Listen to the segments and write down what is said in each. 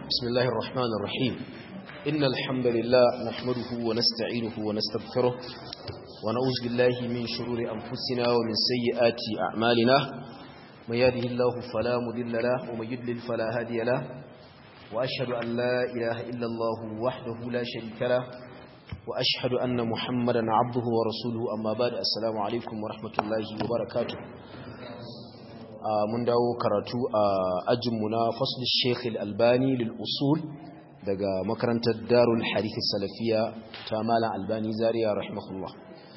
بسم الله الرحمن الرحيم إن الحمد لله نحمده ونستعينه ونستغفره ونعوذ بالله من شرور أنفسنا ومن سيئات أعمالنا من يهده الله فلا مضل له ومن يضلل فلا هادي له وأشهد أن لا إله إلا الله وحده لا شريك له وأشهد أن محمدا عبده ورسوله أما بعد السلام عليكم ورحمة الله وبركاته mun dawo karatu a ajinmu na fasl sheikh al-albani lil usul daga makarantar darul harith salafiya ta malam albani zaria rahimahullah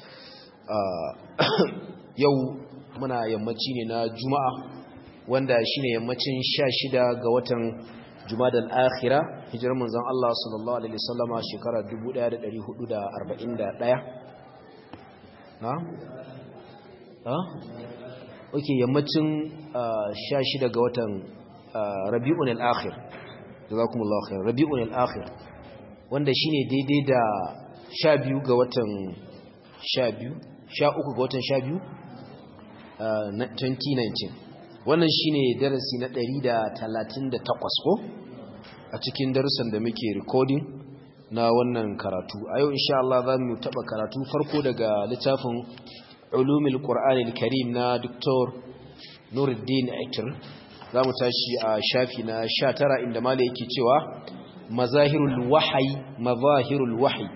yau muna yammaci ne na juma'a wanda shine yammacin 16 ga watan jumada al-akhira hijirar manzon Allah sallallahu alaihi wasallama shekara 1441 na ha ok yammacin sha shida ga watan rabi'un al'akhir da za kuma al'akhir rabi'un al'akhir wanda shi ne daidai da sha biyu ga watan sha biyu sha uku ga watan sha biyu 2019 wannan shi ne darasi na 138 ko a cikin darussan da muke recording na wannan karatu a yau insha Allah za mu taɓa karatu farko daga littafin علوم القرآن الكريم نا دكتور نور الدين عكر zamu tashi a shafi na 19 inda malai yake cewa mazahirul wahyi mazahirul wahyi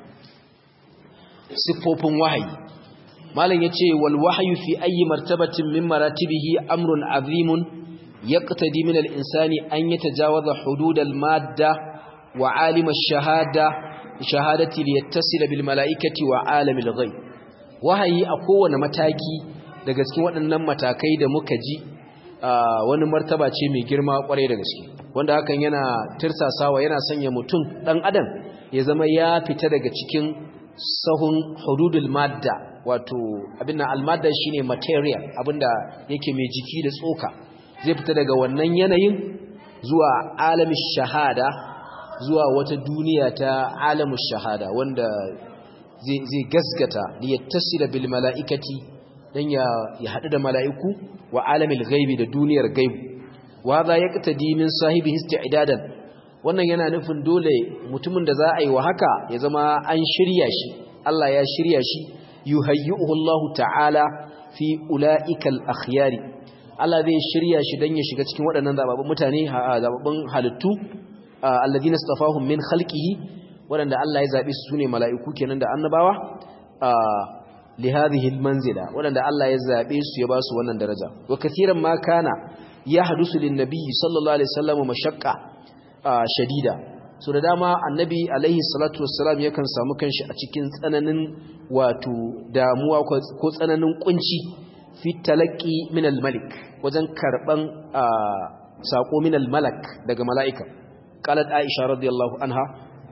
sifofin wahyi malam yace wal wahyu fi ayi martabatin min maratibihi amrun azimun yaqtadi min al insani an yatajawaza hudud al madda wa alim al shahada shahadati liyattasila bil malaikati wa alam al ghaib wahayi a kowane mataki daga cikin waɗannan matakai da muka ji wani martaba ce mai girma kwarai da gaske wanda hakan yana tirsasawa yana sanya mutum ɗan adam ya zama ya fita daga cikin sahun hududul madda wato abin almadda shine material abinda yake mai jiki da tsoka zai fita daga wannan yanayin zuwa alamin shahada zuwa wata duniya ta alamin shahada wanda zai gaskata da ya tasira bil mala'ikati don ya haɗu da mala'iku wa alamil gaibi da duniyar gaibu wa za ya ƙata dimin sahibi idadan wannan yana nufin dole mutumin da za a yi wa haka ya zama an shirya shi Allah ya shirya shi yuhayyuhu Allah ta'ala fi ula'ikal akhyari Allah zai shirya shi don ya shiga cikin waɗannan zababbun mutane zababbun halittu alladhina istafahum min khalqihi waɗanda Allah ya zaɓi su ne mala'iku kenan da annabawa a lihadihil manzila waɗanda Allah ya zaɓe su ya ba su wannan daraja wa kathiran ma kana ya hadusu lin nabiyyi sallallahu alaihi wasallam mashaqqa shadida so da dama annabi alaihi salatu wassalam yakan samu kanshi a cikin tsananin wato damuwa ko tsananin kunci fi talaqqi min al-malik wajen karban sako min al-malak daga mala'ika qalat aisha radiyallahu anha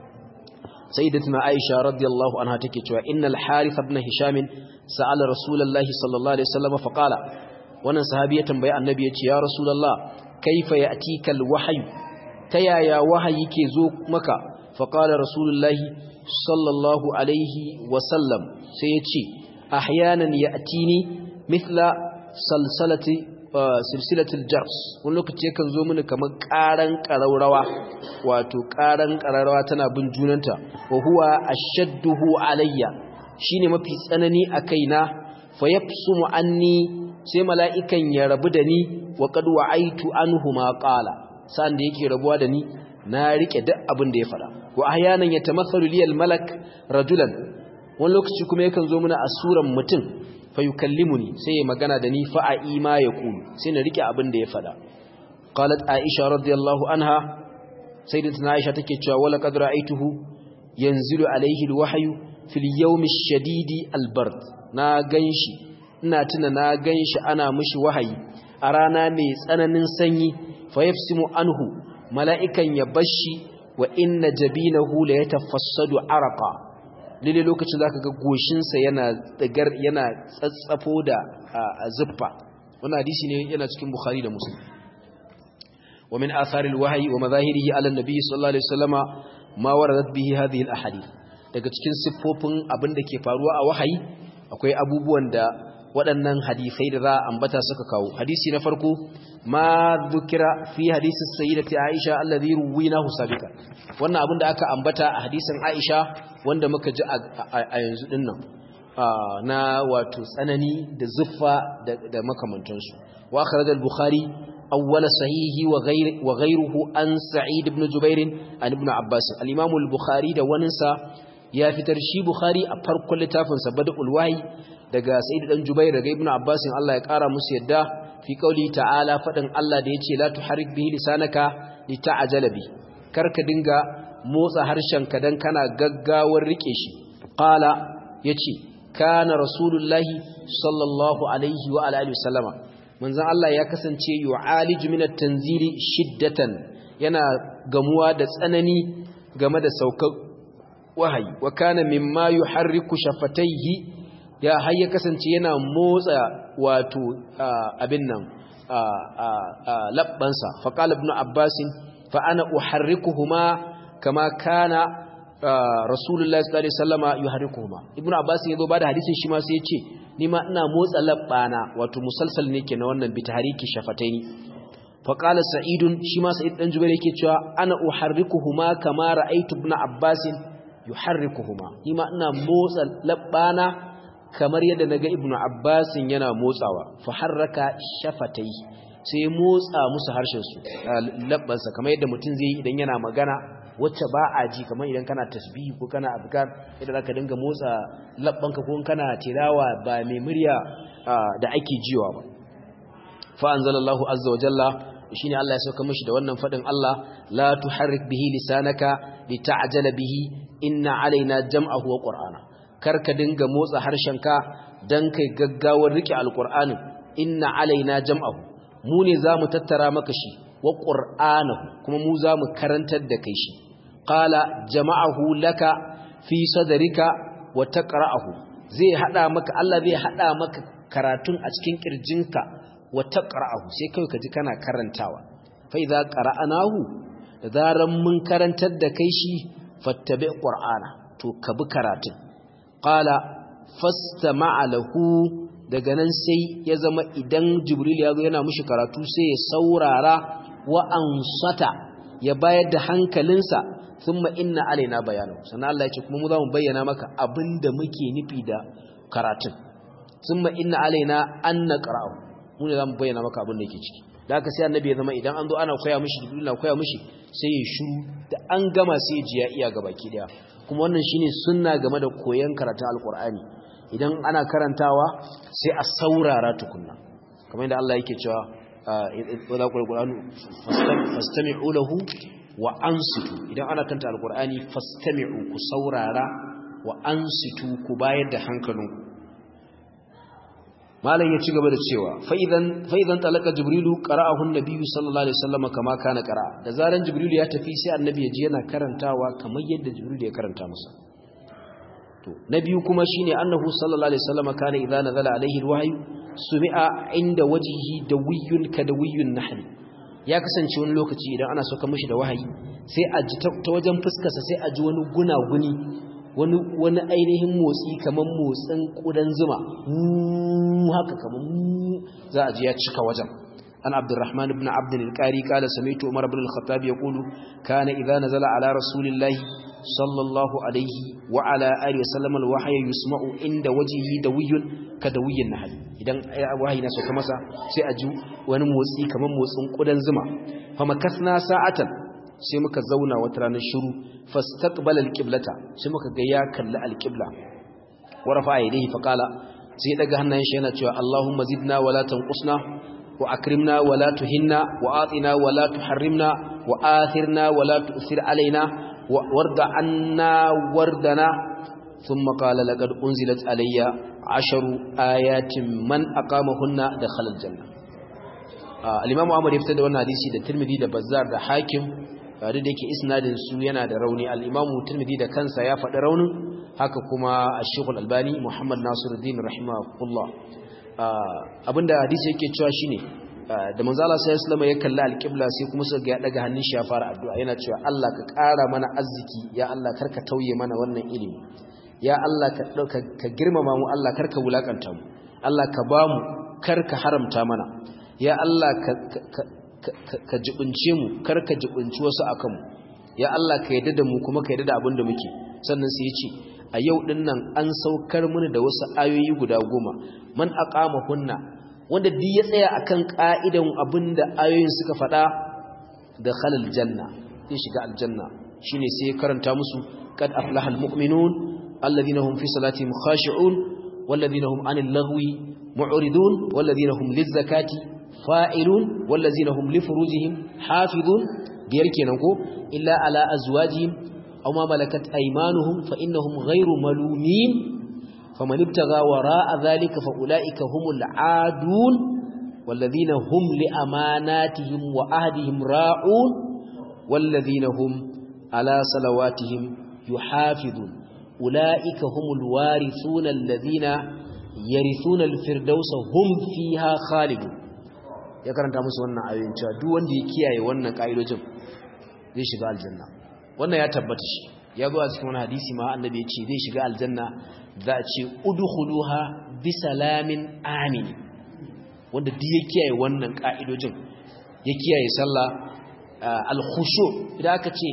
سيدتنا عائشة رضي الله عنها تكتوى إن الحارث بن هشام سأل رسول الله صلى الله عليه وسلم فقال وانا صحابية بيع النبي يا رسول الله كيف يأتيك الوحي تيا يا وحي كيزوك مكا فقال رسول الله صلى الله عليه وسلم سيتشي أحيانا يأتيني مثل سلسلة silsilatul jars wani lokaci yakan zo mini kamar karan karaurawa wato karan karaurawa tana bin junanta wa huwa ashadduhu alayya shine mafi tsanani a kaina fa yafsumu anni sai mala'ikan ya rabu da ni wa qad wa'aitu anhu ma qala san da yake rabuwa da ni na rike duk abin da ya fada wa ahyanan yatamathalu liyal malak rajulan wani lokaci kuma yakan zo mini a suran mutum fayukallimuni sai ya magana da ni fa'a ima ya kulu sai na rike abin da ya fada qalat aisha radiyallahu anha sayyidatuna aisha take cewa wala qad ra'aytuhu yanzilu alayhi alwahyu fil yawm ash-shadidi albard na ganshi ina tuna na ganshi ana mishi wahayi a rana mai tsananin sanyi fayafsimu anhu mala'ikan ya bashi wa inna jabinahu la yatafassadu araqa lile lokacin zaka ga goshinsa yana tsigar yana tsatsafo da zuffa wannan hadisi ne yana cikin bukhari da muslim wa min atharil wahyi wa madahirihi ala nabiy sallallahu alaihi wasallama ma waradat bihi hadhihi al ahadith daga cikin siffofin abin da ke faruwa a wahayi akwai abubuwan da waɗannan hadisai da za a ambata suka kawo hadisi na farko ma dhukira fi hadisi sayyidati Aisha alladhi ruwinahu sabiqan wannan abin da aka ambata a hadisin Aisha wanda muka ji a yanzu dinnan na wato tsanani da zuffa da makamantansu wa akhraj al-bukhari awwal sahihi wa ghayr wa ghayruhu an sa'id ibn jubair an ibn abbas al-imam al-bukhari da waninsa ya fitar shi bukhari a farkon littafin sa badul wahyi daga sa'id dan jubair daga ibn abbas Allah ya kara musu yadda fi qauli ta'ala fadin Allah da yace la tuharrik bihi lisanaka lita'jala bi karka dinga motsa harshenka dan kana gaggawar rike shi qala yace kana rasulullahi sallallahu alaihi wa alihi wasallama manzon Allah ya kasance yu'aliju min at-tanzili shiddatan yana gamuwa da tsanani game da saukar wahayi wa kana mimma yuharriku shafatayhi ya har ya kasance yana motsa wato abin nan labbansa fa qala ibn abbas fa ana uharrikuhuma kama kana rasulullahi sallallahu alaihi wasallama yuharrikuhuma ibnu abbas yazo bada hadisin shi ma sai ya ce ni ma ina motsa labbana wato musalsal ne kenan wannan bi tahriki shafataini fa qala sa'idun shi ma sa'id dan jubair yake cewa ana uharrikuhuma kama ra'aytu ibn abbas yuharrikuhuma ni ma ina motsa labbana kamar yadda naga ibnu abbas yana motsawa fa harraka shafatai sai motsa musu harshen su labbansa kamar yadda mutum zai yi idan yana magana wacce ba a ji kamar idan kana tasbihi ko kana azkar idan zaka dinga motsa labbanka ko kana tilawa ba mai murya da ake jiwa ba fa anzalallahu azza wa jalla shine Allah ya sauka mishi da wannan fadin Allah la tuharrik bihi lisanaka lita'jala bihi inna alaina jam'ahu wa qur'ana karka dinga motsa harshenka dan kai gaggawar rike alqur'anin inna alaina jam'ahu mu ne zamu tattara maka shi wa qur'anahu kuma mu zamu karantar da kai shi qala jama'ahu laka fi sadrika wa taqra'ahu zai hada maka Allah zai hada maka karatun a cikin kirjinka wa taqra'ahu sai kai ka ji kana karantawa fa idza qara'anahu da zaran mun karantar da kai shi fattabi qur'ana to ka bi karatun qala fastama'a lahu daga nan sai ya zama idan jibril ya zo yana mushi karatu sai ya saurara wa ansata ya bayar da hankalinsa thumma inna alaina bayanu sannan Allah ya ce kuma mu za mu bayyana maka abinda muke nufi da karatun thumma inna alaina an naqra'u mu ne za mu bayyana maka abin da yake ciki da haka sai annabi ya zama idan an zo ana koya mishi jibril na koya mishi sai ya shiru da an gama sai ya ji ya iya gaba ki daya kuma wannan shine sunna game da koyon karatun alqur'ani idan ana karantawa sai a saurara tukunna kamar yadda Allah yake cewa wadda ƙwarƙwaranu fastami'u lahu wa ansitu idan ana kanta alƙur'ani fastami'u ku saurara wa ansitu ku bayar da hankalinku malam ya ci gaba da cewa fa'idan talaka jibrilu qara'ahu nabiyyu sallallahu alaihi wasallam kama kana qara'a da zaran jibrilu ya tafi sai annabi ya ji yana karantawa kamar yadda jibrilu ya karanta masa to na biyu kuma shine annahu sallallahu alaihi wasallam kana idza nazala alaihi alwahyu sumi'a inda wajhihi dawiyyun kadawiyyun nahl ya kasance wani lokaci idan ana soka mishi da wahayi sai a ji ta wajen fuskarsa sai a ji wani gunaguni wani wani ainihin motsi kaman motsin kudan zuma haka kaman za a ji ya cika wajen an abdurrahman ibn abd al-qari qala sami'tu umar ibn al-khattab yaqulu kana idza nazala ala rasulillahi sallallahu alaihi wa ala alihi wasallam alwahyi yusma'u inda wajhihi dawiyyun ka dawiyyin nahl idan wahayi na sauka masa sai a ji wani motsi kamar motsin kudan zuma fa makasna sa'atan sai muka zauna wata ranar shiru fastaqbala alqiblata sai muka ga ya kalli alqibla wa rafa'a yadayhi fa qala sai daga hannayen shi yana cewa Allahumma zidna wa la tanqusna wa akrimna wa la tuhinna wa atina wa la tuharrimna wa athirna wa la tu'thir alaina وارض عنا وردنا ثم قال لقد أنزلت علي عشر آيات من أقامهن دخل الجنة آه الإمام أحمد يفتد وانا حديثي ده ترمذي ده بزار ده حاكم da yake isnadin su yana da rauni al-Imam Tirmidhi da kansa ya faɗi raunin haka kuma Ash-Shaykh Al-Albani Muhammad Nasiruddin rahimahullah abinda hadisi yake cewa shine da manzo Allah sallallahu alaihi ya kalla alqibla sai kuma suka ga ya daga hannun shi ya fara addu'a yana cewa Allah ka ƙara mana arziki ya Allah karka tauye mana wannan ilimi ya Allah ka dauka ka girmama mu Allah karka wulakanta mu Allah ka bamu kar ka haramta mana ya Allah ka ka jibince mu kar ka jibinci wasu akan mu ya Allah ka yadda da mu kuma ka yadda da abin da muke sannan sai ya ce a yau din nan an saukar mini da wasu ayoyi guda goma man aqama hunna wanda duk ya tsaya akan ka'idan abinda ayoyin suka faɗa da khalal janna zai shiga aljanna shine sai karanta musu qad aflaha almu'minun alladhina hum fi salatihim khashi'un walladhina hum 'anil lagwi mu'ridun walladhina hum lizakati fa'ilun walladhina hum li furujihim hafizun biyar kenan ko illa ala azwajihim aw ma malakat aymanuhum fa innahum ghayru malumin faman ibtagha wara'a dhalika fa ulaika humul 'adun والذين هم لأماناتهم وأهدهم راعون والذين هم على صلواتهم يحافظون أولئك هم الوارثون الذين يرثون الفردوس هم فيها خالدون ya karanta musu wannan ayoyin cewa duk wanda ya kiyaye wannan kaidojin zai shiga aljanna wannan ya tabbata shi ya zo a cikin wani hadisi ma annabi ya ce zai shiga aljanna za a ce udkhuluha bisalamin amin wanda duk ya kiyaye wannan ka'idojin ya kiyaye sallah al-khushu idan aka ce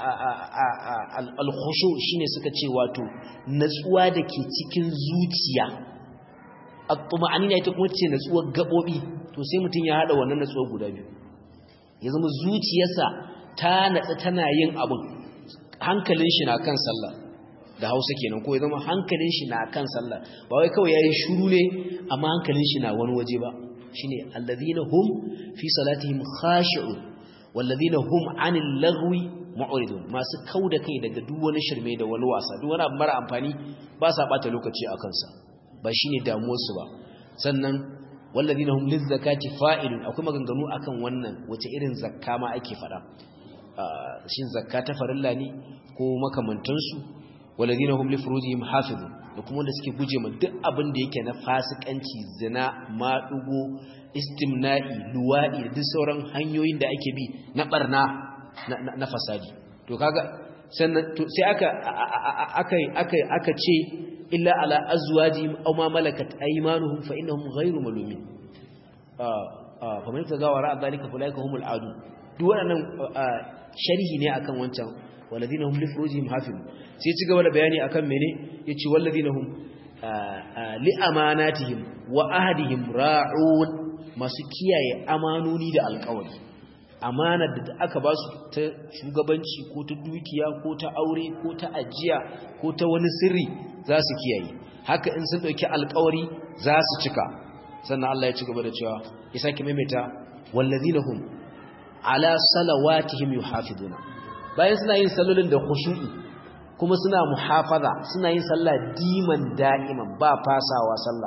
al-khushu shine suka ce wato natsuwa da ke cikin zuciya at-tuma'anina ita kuma ce natsuwar gabobi to sai mutum ya hada wannan natsuwar guda biyu ya zama zuciyarsa ta natsa tana yin abin hankalin shi na kan sallah da hausa kenan ko ya zama hankalin shi na kan sallah ba wai kawai yayi shiru ne amma hankalin shi na wani waje ba shine alladhina hum fi salatihim khashi'un walladhina hum 'anil lagwi mu'ridun masu kauda kai daga duk wani shirme da wani wasa duk wani abu mara amfani ba sa bata lokaci a kansa ba shine damuwar su ba sannan walladhina hum lizakati fa'ilun akwai maganganu akan wannan wace irin zakka ma ake fada shin zakka ta farilla ne ko makamantansu walladhina hum li furujihim hafizun da kuma wanda suke guje ma duk abin da yake na fasikanci zina maɗugo istimna'i luwaɗi da duk sauran hanyoyin da ake bi na ɓarna na fasadi to kaga sannan sai aka aka aka aka ce illa ala azwajihim aw ma malakat aymanuhum fa innahum ghayru malumin fa man tagawa ra'a dhalika fa ulaika humul adu duk wannan sharhi ne akan wancan walladhina hum li furujihim hafizun sai ci gaba da bayani akan mene yace walladhina hum li amanatihim wa ahdihim ra'un masu kiyaye amanoni da alƙawari amanar da aka ba su ta shugabanci ko ta dukiya ko ta aure ko ta ajiya ko ta wani sirri za su kiyaye haka in sun ɗauki alƙawari za su cika sannan Allah ya ci gaba da cewa ya sake maimaita wallazina hum ala salawatihim yuhafizuna bayan suna yin sallolin da khushu'i kuma suna muhafaza suna yin sallah diman da'iman ba fasawa sallah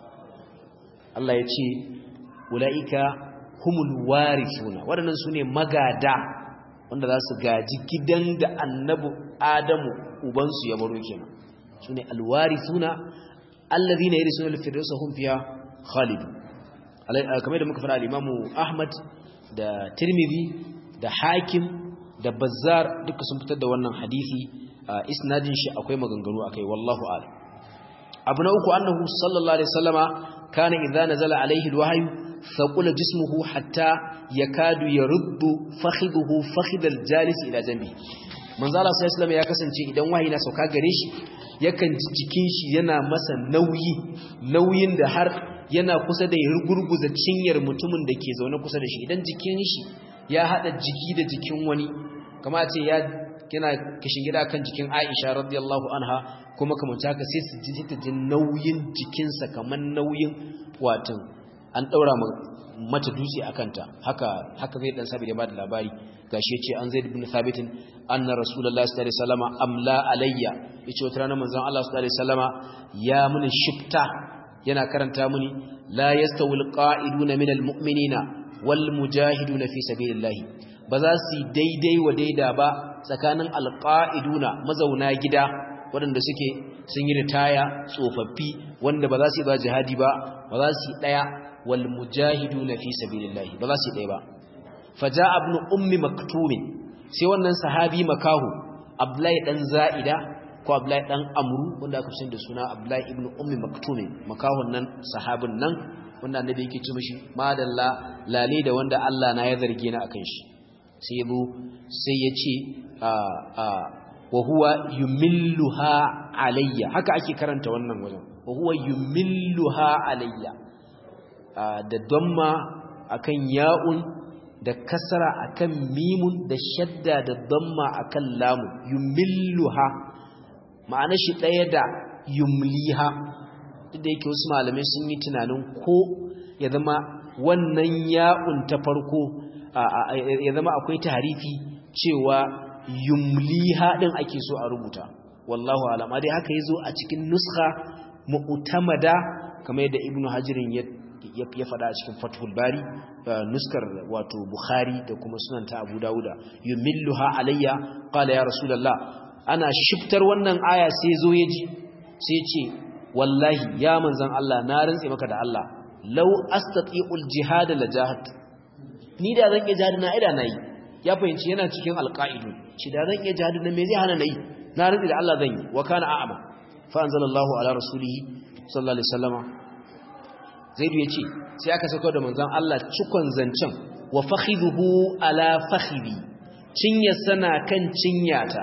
Allah ya ce ulaika humul warithuna waɗannan sune magada wanda za su gaji gidan da annabi Adamu ubansu ya baro kenan sune alwarithuna alladhina yarisuna al-firdausa hum fiha khalidun kamar da muka fara al-Imam Ahmad da Tirmidhi da Hakim da Bazzar duka sun fitar da wannan hadisi isnadin shi akwai maganganu akai wallahu a'lam abu na uku annahu sallallahu alaihi wasallama kana idza nazala alaihi alwahyu thaqula jismuhu hatta yakadu yaruddu fakhiduhu fakhidal jalis ila jambi manzo Allah sallallahu alaihi ya kasance idan wahayi na sauka gare shi yakan ji jikin shi yana masa nauyi nauyin da har yana kusa da ya gurguza cinyar mutumin da ke zaune kusa da shi idan jikin shi ya hada jiki da jikin wani kama ce ya yana kishin gida kan jikin Aisha radiyallahu anha kuma kamar haka sai su ji ta jin nauyin jikinsa kamar nauyin watan an daura mata dutse a kanta haka haka zai dan sabi da ba da labari gashi yace an zaid ibn thabit anna rasulullahi sallallahu alaihi wasallam amla alayya yace wata rana manzon Allah sallallahu alaihi wasallama ya muni shifta yana karanta muni la yastawil qa'iduna minal mu'minina wal mujahiduna fi sabilillahi ba za su daidai wa daida ba tsakanin alqa'iduna mazauna gida waɗanda suke sun yi ritaya tsofaffi wanda ba za su yi ba jihadi ba ba za su yi ɗaya wal mujahiduna fi sabilillahi ba za su yi ɗaya ba faja ibn ummi maktumin sai wannan sahabi makahu abdullahi dan za'ida ko Abdullahi dan Amru wanda aka fi da suna Abdullahi ibn Ummi Maktum makahon nan sahabin nan wanda annabi yake ce mishi madalla lale da wanda Allah na ya zarge ni akan shi sai yabo sai ya ce a a wa huwa yumilluha alayya haka ake karanta wannan wajen wa huwa yumilluha alayya da damma akan ya'un da kasara akan mimun da shadda da damma akan lamu yumilluha ma'ana shi ɗaya da yumliha duk da yake wasu malamai sun yi tunanin ko ya zama wannan ya'un ta farko ya zama akwai tarifi cewa yumliha din ake so a rubuta wallahu alama dai haka yazo a cikin nuskha mu'tamada kamar yadda ibnu hajirin ya ya faɗa a cikin fathul bari nuskar wato bukhari da kuma sunan ta abu dauda yumilluha alayya qala ya rasulullah ana shiftar wannan aya sai zo yaji sai ce wallahi ya manzon Allah na rantse maka da Allah law astati'ul jihad la jahad ni da zan iya jihad na ida nayi ya fahimci yana cikin alqaidu shi da zan iya jihad na me zai hana nayi na rantse da Allah zan yi wa kana a'ama fa anzalallahu ala rasulihi sallallahu alaihi wasallama zaidu ya ce sai aka sauko da manzan Allah cikon zancen wa fakhidhu ala fakhidi cinya sana kan cinyata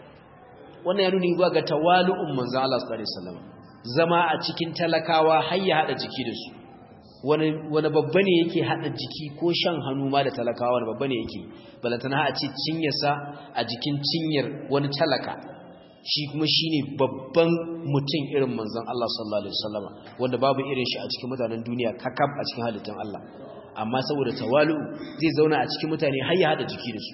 wannan ya nuni zuwa ga tawalu'un manzan Allah sallallahu alaihi wasallam zama a cikin talakawa har ya hada jiki da su wani wani babba ne yake hada jiki ko shan hannu ma da talakawa wani babba ne yake balantana a ce cinyarsa a jikin cinyar wani talaka shi kuma shine babban mutum irin manzon Allah sallallahu alaihi wasallama wanda babu irin shi a cikin mutanen duniya kakab a cikin halittun Allah amma saboda tawalu zai zauna a cikin mutane har ya hada jiki da su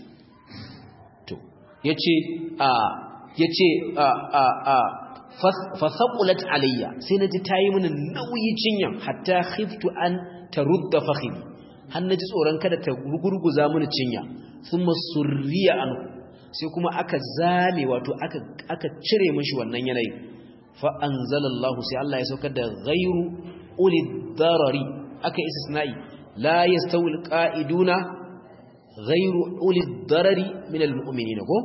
to yace a yace a a a fa saqulat alayya sai naji tayi mini nauyi cinyan hatta khiftu an tarudda fakhidi har naji tsoron kada ta gurguza mini cinya thumma surriya anhu sai kuma aka zame wato aka aka cire mishi wannan yanayin fa anzalallahu sai Allah ya saukar da ghairu ulid darari aka istisna'i la yastawi alqa'iduna ghairu ulid darari min almu'minina ko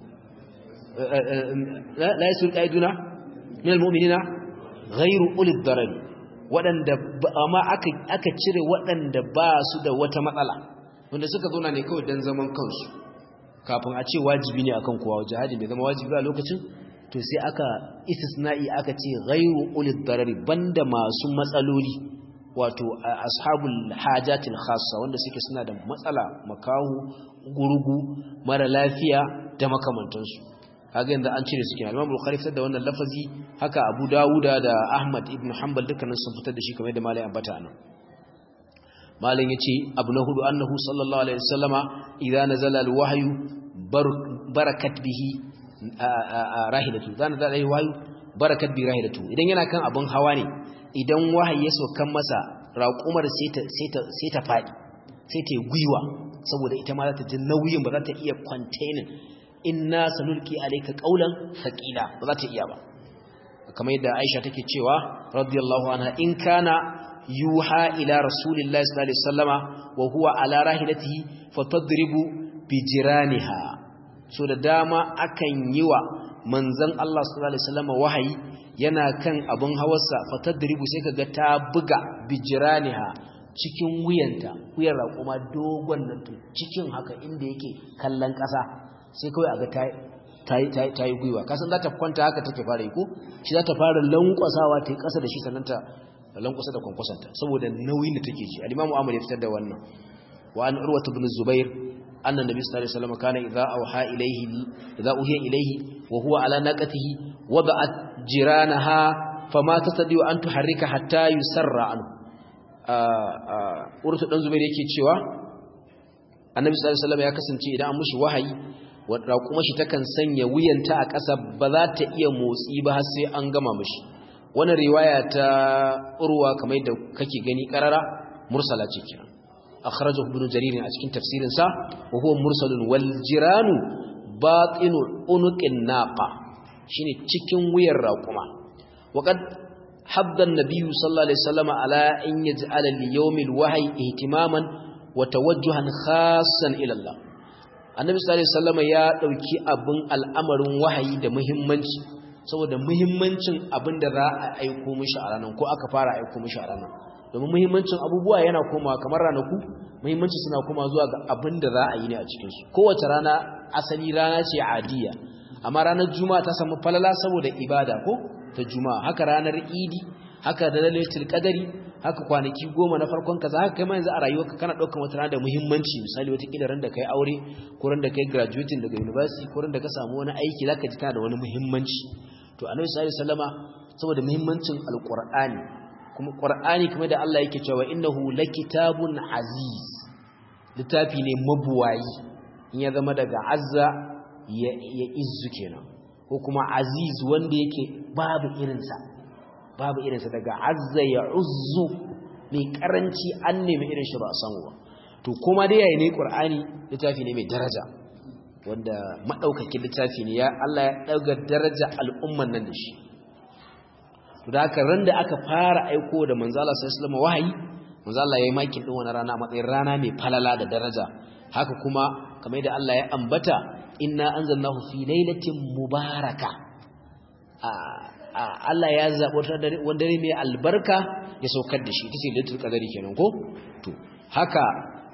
la yastawi alqa'iduna min almu'minina ghairu ulid darari wadanda amma aka aka cire wadanda ba su da wata matsala wanda suka zo ne kawai dan zaman kansu kafin a ce wajibi ne akan kowa jihadi bai zama wajibi a lokacin to sai aka istisna'i aka ce ghairu ulil darari banda masu matsaloli wato ashabul hajatil khassa wanda suke suna da matsala makahu gurgu mara lafiya da makamantansu kaga yanzu an cire su kenan Imam Bukhari fitar da wannan lafazi haka Abu Dawuda da Ahmad ibn Hanbal dukkanin sun fitar da shi kamar da Malai ambata nan malin yace abu na hudu annahu sallallahu alaihi wasallama idza nazala alwahyu barakat bihi rahilatu idza nazala alwahyu barakat bi rahilatu idan yana kan abun hawa ne idan wahayi ya sokan masa raqumar sai ta sai ta sai ta fadi sai ta guyuwa saboda ita ma za ta ji nauyin ba za ta iya containing inna sanulki alayka qawlan thaqila ba za ta iya ba kamar yadda Aisha take cewa radiyallahu anha in kana yuha ila rasulillahi sallallahu alaihi wasallama wa huwa ala rahilatihi fatadribu bijiraniha so da dama akan yi wa manzon Allah sallallahu alaihi wasallama wahayi yana kan abun hawarsa fatadribu sai kaga ta buga bijiraniha cikin wuyanta wuyar raƙuma dogon nan to cikin haka inda yake kallon ƙasa sai kawai aga ta ta yi gwiwa kasan za ta kwanta haka take fara yi ko shi za ta fara lankwasawa ta yi ƙasa da shi sannan ta lankwasa da kwankwasanta saboda nauyin da take ji al-imamu Ahmad ya fitar da wannan wa an urwatu ibn zubair anna nabi sallallahu alaihi wasallam kana idza awha ilayhi idza uhiya ilayhi wa huwa ala naqatihi wada'at jiranaha fama tastadi an tuharrika hatta yusarra anhu urwatu dan zubair yake cewa annabi sallallahu alaihi wasallam ya kasance idan an mushi wahayi wadda kuma shi takan sanya wuyanta a ƙasa ba za ta iya motsi ba har sai an gama mishi wannan riwaya ta urwa kamar da kake gani karara mursala ce kira akhrajahu ibn jarir a cikin tafsirin sa wa huwa mursalun wal jiranu batinu unuqin naqa shine cikin wuyar raquma wa qad hadda an-nabiy sallallahu alaihi wasallam ala in yaj'ala li yawmil wahyi ihtimaman wa tawajjuhan khassan ila Allah annabi sallallahu alaihi wasallam ya dauki abin al'amarin wahayi da muhimmanci saboda muhimmancin abin da za a aiko mishi a ranar ko aka fara aiko mishi a ranar domin muhimmancin abubuwa yana komawa kamar ranaku muhimmanci suna koma zuwa ga abin da za a yi ne a cikinsu kowace rana asali rana ce adiya amma ranar juma'a ta samu falala saboda ibada ko ta juma'a haka ranar idi haka da lailatul qadari haka kwanaki goma na farkon kaza haka kai ma yanzu a rayuwarka kana daukar wata rana da muhimmanci misali wata kila ran da kai aure ko ran da kai graduating daga university ko ran da ka samu wani aiki zaka ji tana da wani muhimmanci to annabi sallallahu alaihi wasallama saboda muhimmancin alqur'ani kuma qur'ani kuma da Allah yake cewa innahu lakitabun aziz littafi ne mabuwayi in ya zama daga azza ya, ya izzu kenan ko kuma aziz wanda yake babu irinsa babu irinsa daga azza ya uzzu mai karanci an nemi irin shi ba a samu ba to kuma dai yayi ne qur'ani littafi ne mai daraja wanda madaukakin littafi ne ya Allah ya dauga daraja al'umman nan da shi to da haka ran da aka fara aiko da manzo Allah sallallahu alaihi wahayi manzo Allah yayi makin din wannan rana matsayin rana mai falala da daraja haka kuma kamar da Allah ya ambata inna anzalnahu fi lailatin mubaraka Allah ya zaɓo wani dare mai albarka ya saukar da shi ta ce litul qadari kenan ko to haka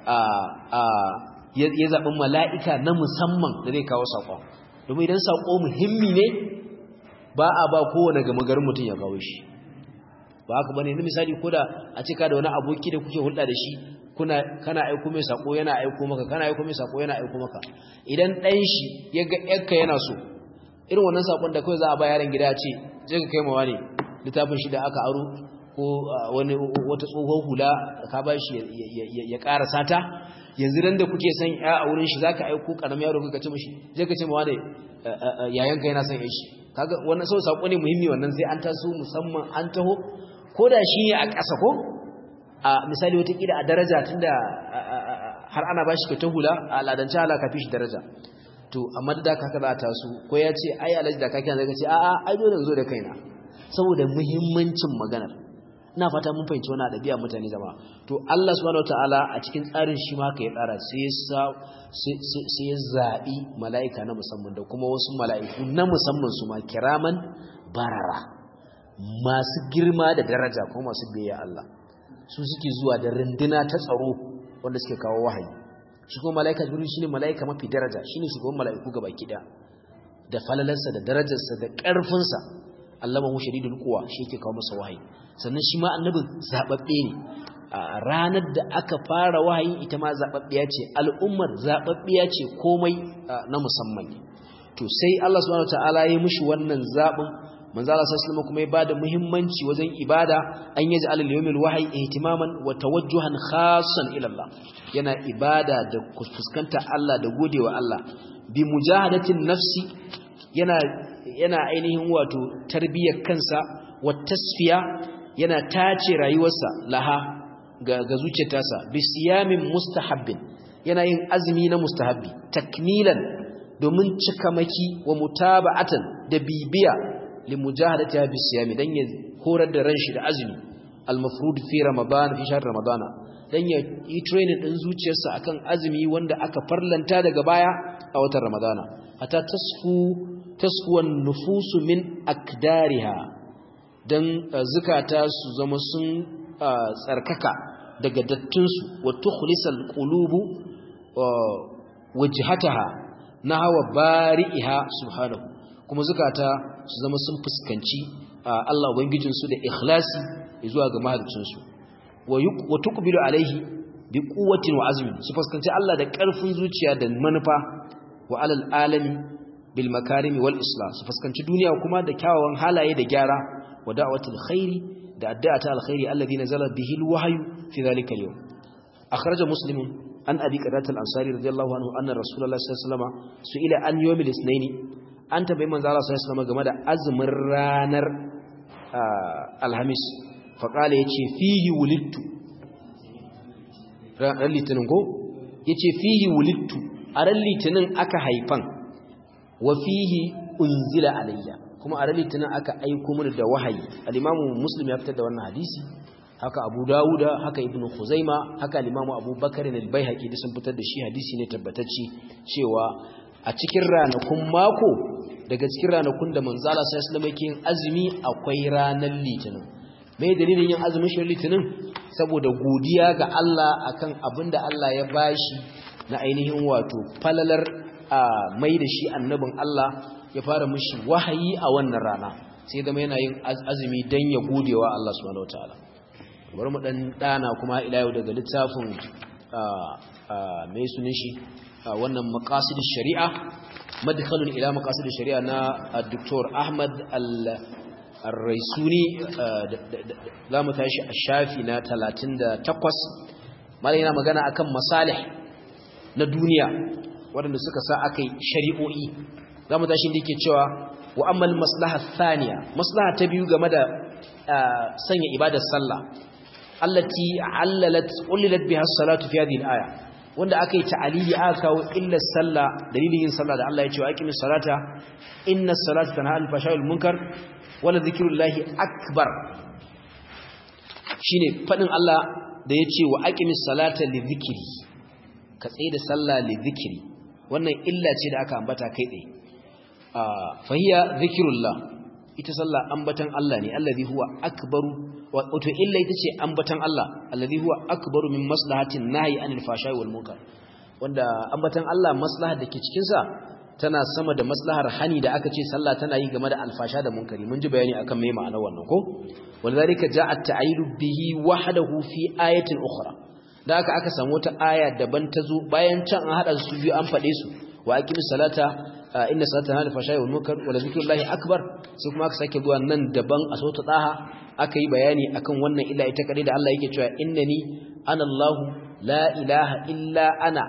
ya zaɓi mala'ika na musamman da zai kawo saƙon domin idan saƙo muhimmi ne ba a ba kowane gama garin mutum ya kawo shi ba haka bane na misali ko da a cika da wani aboki da kuke hulɗa da shi kuna kana aiko mai sako yana aiko maka kana aiko mai sako yana aiko maka idan ɗan shi ya ga ƴarka yana so irin wannan sakon da kawai za a ba yaron gida ce je ka kai mawa ne littafin shi da aka aro ko wani wata tsohon hula ka ba shi ya ƙara sata yanzu dan da kuke son ya a wurin shi zaka aiko karamin yaro ka ce mishi je ka ce mawa ne yayanka yana son shi kaga wannan sau sako ne muhimmi wannan sai an taso musamman an taho ko da shi ne a ƙasa ko a misali watakila a daraja tunda har ana ba shi ta hula a al'adance halaka fi shi daraja to amma da haka za a taso ko ya ce ai alaji da kake zaka ce a'a ai dole zo da kaina saboda muhimmancin maganar ina fata mun fahimci wannan dabi'a mutane zama to Allah subhanahu wataala a cikin tsarin shi ma haka ya tsara sai sai ya zabi mala'ika na musamman da kuma wasu mala'iku na musamman su ma kiraman barara masu girma da daraja ko masu biyayya Allah su suke zuwa da rinduna ta tsaro wanda suke kawo wahayi shi kuma mala'ika jibril shine mala'ika mafi daraja shine shugaban mala'iku gaba kida da falalarsa da darajarsa da ƙarfinsa allamahu shadidul quwa shi yake kawo masa wahayi sannan shi ma annabin zababbe ne a ranar da aka fara wahayi ita ma zababbiya ce al'ummar zababbiya ce komai na musamman ne to sai Allah subhanahu wataala ya mishi wannan zabin manzo Allah sallallahu kuma ya bada muhimmanci wajen ibada an yaji alal yawmil wahyi ihtimaman wa tawajjuhan khassan ila Allah yana ibada da fuskanta Allah da godewa Allah bi mujahadatin nafsi yana yana ainihin wato tarbiyyar kansa wa tasfiya yana tace rayuwarsa laha ga, ga zuciyarsa bi siyamin mustahabbin yana yin azumi na mustahabbi takmilan domin cikamaki wa mutaba'atan da bibiya limujahadatiha bi siyami dan ya horar da ranshi da azumi al-mafrud fi ramadan fi shahr ramadana dan ya yi training din zuciyarsa akan azumi wanda aka farlanta daga baya a watan ramadana hatta tasfu tasfuwan nufusu min akdariha dan zukata su zama sun tsarkaka daga dattunsu wa tukhlisal qulubu wajhataha nahwa bari'iha subhanahu kuma zukata su zama sun fuskanci Allah ubangijinsu da ikhlasi zuwa ga mahaliccinsu wa tuqbilu alaihi bi quwwatin wa azmin su fuskanci Allah da ƙarfin zuciya da manufa wa alal alami bil makarimi wal islah su fuskanci duniya kuma da kyawawan halaye da gyara wa da'watul khairi da addu'ata alkhairi alladhi nazala bihi alwahyu fi dhalika al-yawm akhraja muslimun an abi qadat al-ansari radiyallahu anhu anna rasulullah sallallahu alaihi wasallam su'ila an yawmil ithnain an tabai manzo Allah sallallahu alaihi wasallam game da azumin ranar alhamis fa qala yace fihi wulidtu ran litinin ko yace fihi wulidtu a ran litinin aka haifan wa fihi unzila alayya kuma a ran litinin aka aiko mini da wahayi al-imamu muslim ya fitar da wannan hadisi haka abu dawuda haka ibnu khuzaima haka al-imamu abubakar al-baihaqi da sun fitar da shi hadisi ne tabbatacce cewa a cikin ranakun mako daga cikin ranakun da manzo Allah sallallahu alaihi wasallam yake yin azumi akwai ranar litinin mai dalilin yin azumin shi litinin saboda godiya ga Allah akan abinda Allah ya bashi na ainihin wato falalar mai da shi annabin Allah ya fara mishi wahayi a wannan rana sai zama yana yin azumi dan ya godewa Allah subhanahu wataala bari mu dan dana kuma ila yau daga littafin mai sunan shi wannan maqasidish shari'a madkhalun ila maqasidish shari'a na Dr. Ahmad al Ar-Raisuni za mu tashi a shafi na 38 malai yana magana akan masalih na duniya waɗanda suka sa aka yi shari'o'i za mu tashi da yake cewa wa ammal maslaha thaniya maslaha ta biyu game da sanya ibadar sallah allati allalat ullilat biha as-salatu fi hadhihi al-aya wanda aka yi ta'alili aka kawo illar sallah dalilin yin sallah da Allah ya ce wa aqimis salata inna as-salata tanha anil fahsha'i wal munkar wala zikrullahi akbar shine fadin Allah da ya ce wa aqimis salata li dhikri ka tsaye da sallah li dhikri wannan illa ce da aka ambata kai tsaye fahiya zikrullah ita sallah ambatan Allah ne allazi huwa akbaru wato illa ita ce ambatan Allah allazi huwa akbaru min maslahatin nahyi anil fashai wal munkar wanda ambatan Allah maslahar da ke cikin sa tana sama da maslahar hani da aka ce sallah tana yi game da alfasha da munkari mun ji bayani akan me ma'anar wannan ko walzalika ja'a at-ta'ilu bihi wahdahu fi ayatin ukhra da aka aka samu wata aya daban ta zo bayan can an hada su biyu an fade su wa aqimis salata inna salata hal fashai wal munkar wa zikrullahi akbar sai kuma aka sake zuwa nan daban a sauta daha aka yi bayani akan wannan illa ita kadai da Allah yake cewa innani ana Allah la ilaha illa ana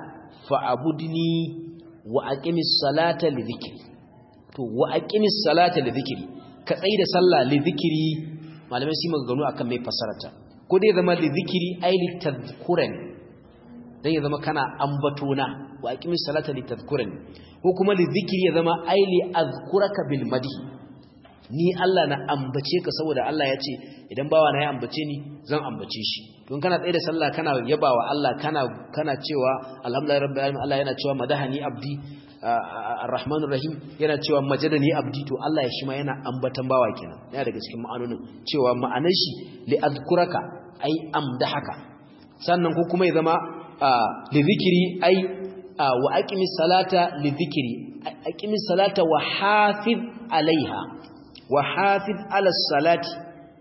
fa'budni wa aqimis salata li dhikri to wa aqimis salata li dhikri ka tsayi da sallah li dhikri malamai su maganganu akan mai fasarata ko dai zama li dhikri ay li tadhkuran dan ya zama kana ambatona wa aqimis salata li tadhkuran ko kuma li dhikri ya zama ay li azkuraka bil madhi ni Allah na ambace ka saboda Allah ya ce idan bawa na ya ambace ni zan ambace shi don kana tsaye da sallah kana yabawa Allah kana kana cewa alhamdulillahi rabbil alamin Allah yana cewa madahani abdi arrahmanur rahim yana cewa majadani abdi to Allah ya shi ma yana ambatan bawa kenan yana daga cikin ma'anonin cewa ma'anar shi li azkuraka ai amdahaka sannan ko kuma ya zama li zikri ai wa aqimis salata li zikri aqimis salata wa hafiz alaiha wa hafiz ala salati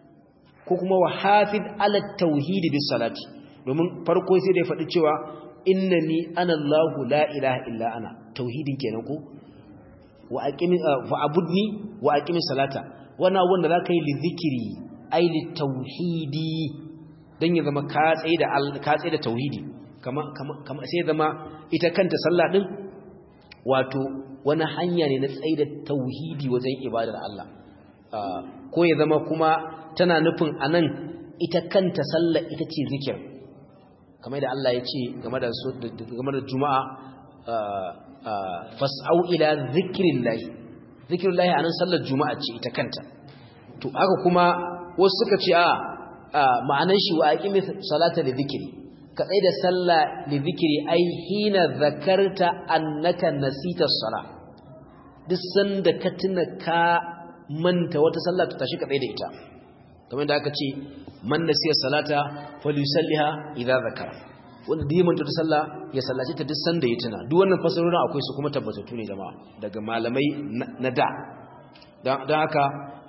ko kuma wa hafiz ala tauhidi bis salati domin farko sai da ya faɗi cewa innani ana Allahu la ilaha illa ana tauhidin kenan ko wa aqimi fa abudni wa aqimi salata wannan wanda zaka yi li zikri ai li tauhidi dan ya zama ka tsaye da ka tsaye da tauhidi kama kama sai zama ita kanta sallah din wato wani hanya ne na tsaye da tauhidi wajen ibadar Allah ko ya zama kuma tana nufin anan ita kanta sallar ita ce zikir kamar da Allah ya ce game da game da juma'a fas'au ila zikrillahi zikrillahi anan sallar juma'a ce ita kanta to haka kuma wasu suka ce a ma'anar shi wa aqimi salata li dhikri ka tsai da sallah li dhikri ai hina zakarta annaka nasita as-salah duk sanda ka tuna ka manta wata sallah ta tashi ka tsaye da ita kamar da aka ce man nasiya salata falyusalliha idza zakara wanda da manta ta sallah ya sallace ta duk sanda ya tuna duk wannan fasarorin akwai su kuma tabbatattu ne jama'a daga malamai na da don haka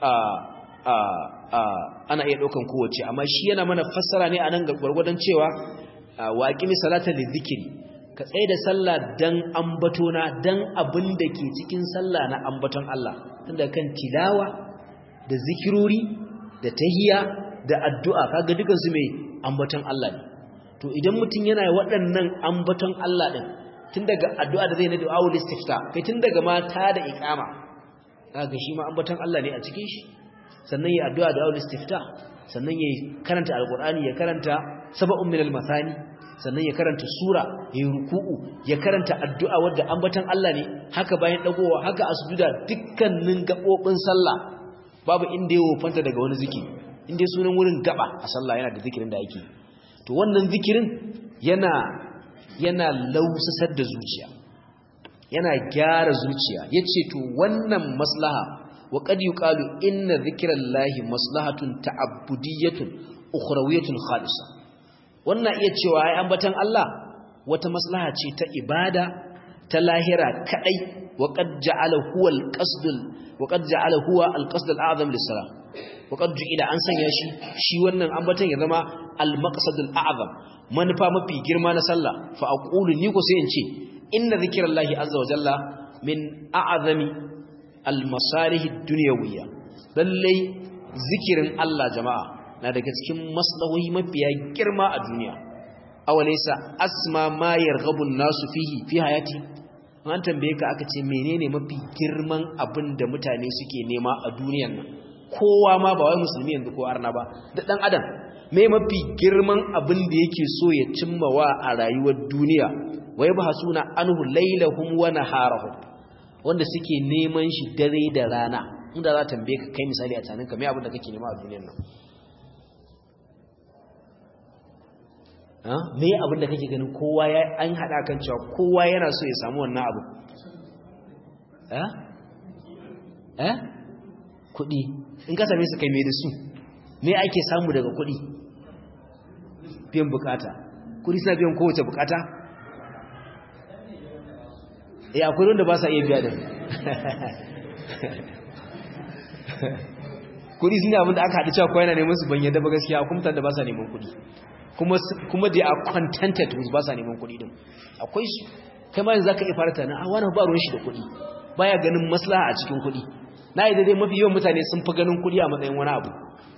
ana iya ɗaukan kowace amma shi yana mana fassara ne a nan gwargwadon cewa waƙimi salata da zikiri ka tsaye da sallah dan ambatona dan abin da ke cikin sallah na ambaton Allah tunda kan tilawa da zikirori da tahiya da addu'a kaga dukan su mai ambaton Allah ne to idan mutum yana waɗannan ambaton Allah din tun daga addu'a da zai na du'a ul istifta kai tun daga mata da iqama kaga shi ma ambaton Allah ne a cikin shi sannan ya addu'a da ul istifta sannan ya karanta alqur'ani ya karanta sab'un min al-mathani sannan ya karanta sura ya ruku'u ya karanta addu'a wadda ambaton Allah ne haka bayan dagowa haka asjuda dukkanin gabobin sallah babu inda ya wofanta daga wani zikiri inda sunan wurin gaba a sallah yana da zikirin da ake to wannan zikirin yana yana lausasar da zuciya yana gyara zuciya yace to wannan maslaha wa qad yuqalu inna dhikrallahi maslahatun ta'abbudiyatun ukhrawiyatun khalisa wannan iya cewa ai ambatan Allah wata maslaha ce ta ibada ta lahira kadai wa qad ja'ala huwa al-qasd wa qad ja'ala huwa al-qasd al-a'zam lis-salah wa qad ju'ila an sanya shi shi wannan ambatan ya zama al-maqsad al-a'zam manufa mafi girma na sallah fa aqulu ni ko sai in ce inna zikirallahi azza wa jalla min a'zami al-masalih ad-dunyawiyya lalle zikirin Allah jama'a na daga cikin maslahohi mafiya girma a duniya awalaysa asma ma yarghabu an-nasu fihi fi hayati an tambaye ka aka ce menene mafi girman abin da mutane suke nema a duniyar nan kowa ma ba wai musulmi yanzu ko arna ba da dan adam me mafi girman abin da yake so ya cimmawa a rayuwar duniya wa yabhasuna anhu laylahum wa naharahum wanda suke neman shi dare da rana inda za tambaye ka kai misali a tsaninka me abin da kake nema a duniyar nan ha me abin da kake ganin kowa ya an hada kan cewa kowa yana so ya samu wannan abu eh eh kudi in ka same su kai me da su me ake samu daga kudi biyan bukata kudi suna biyan kowace bukata eh akwai wanda ba sa iya biya din kudi suna abin da aka haɗu cewa kawai na neman su ban yadda ba gaskiya kuma da ba sa neman kudi kuma they are contented with ba sa neman kudi din akwai su kai ma yanzu zaka iya fara tana a wani ba ruwan shi da kudi baya ganin maslaha a cikin kudi na yi daidai mafi yawan mutane sun fi ganin kudi a matsayin wani abu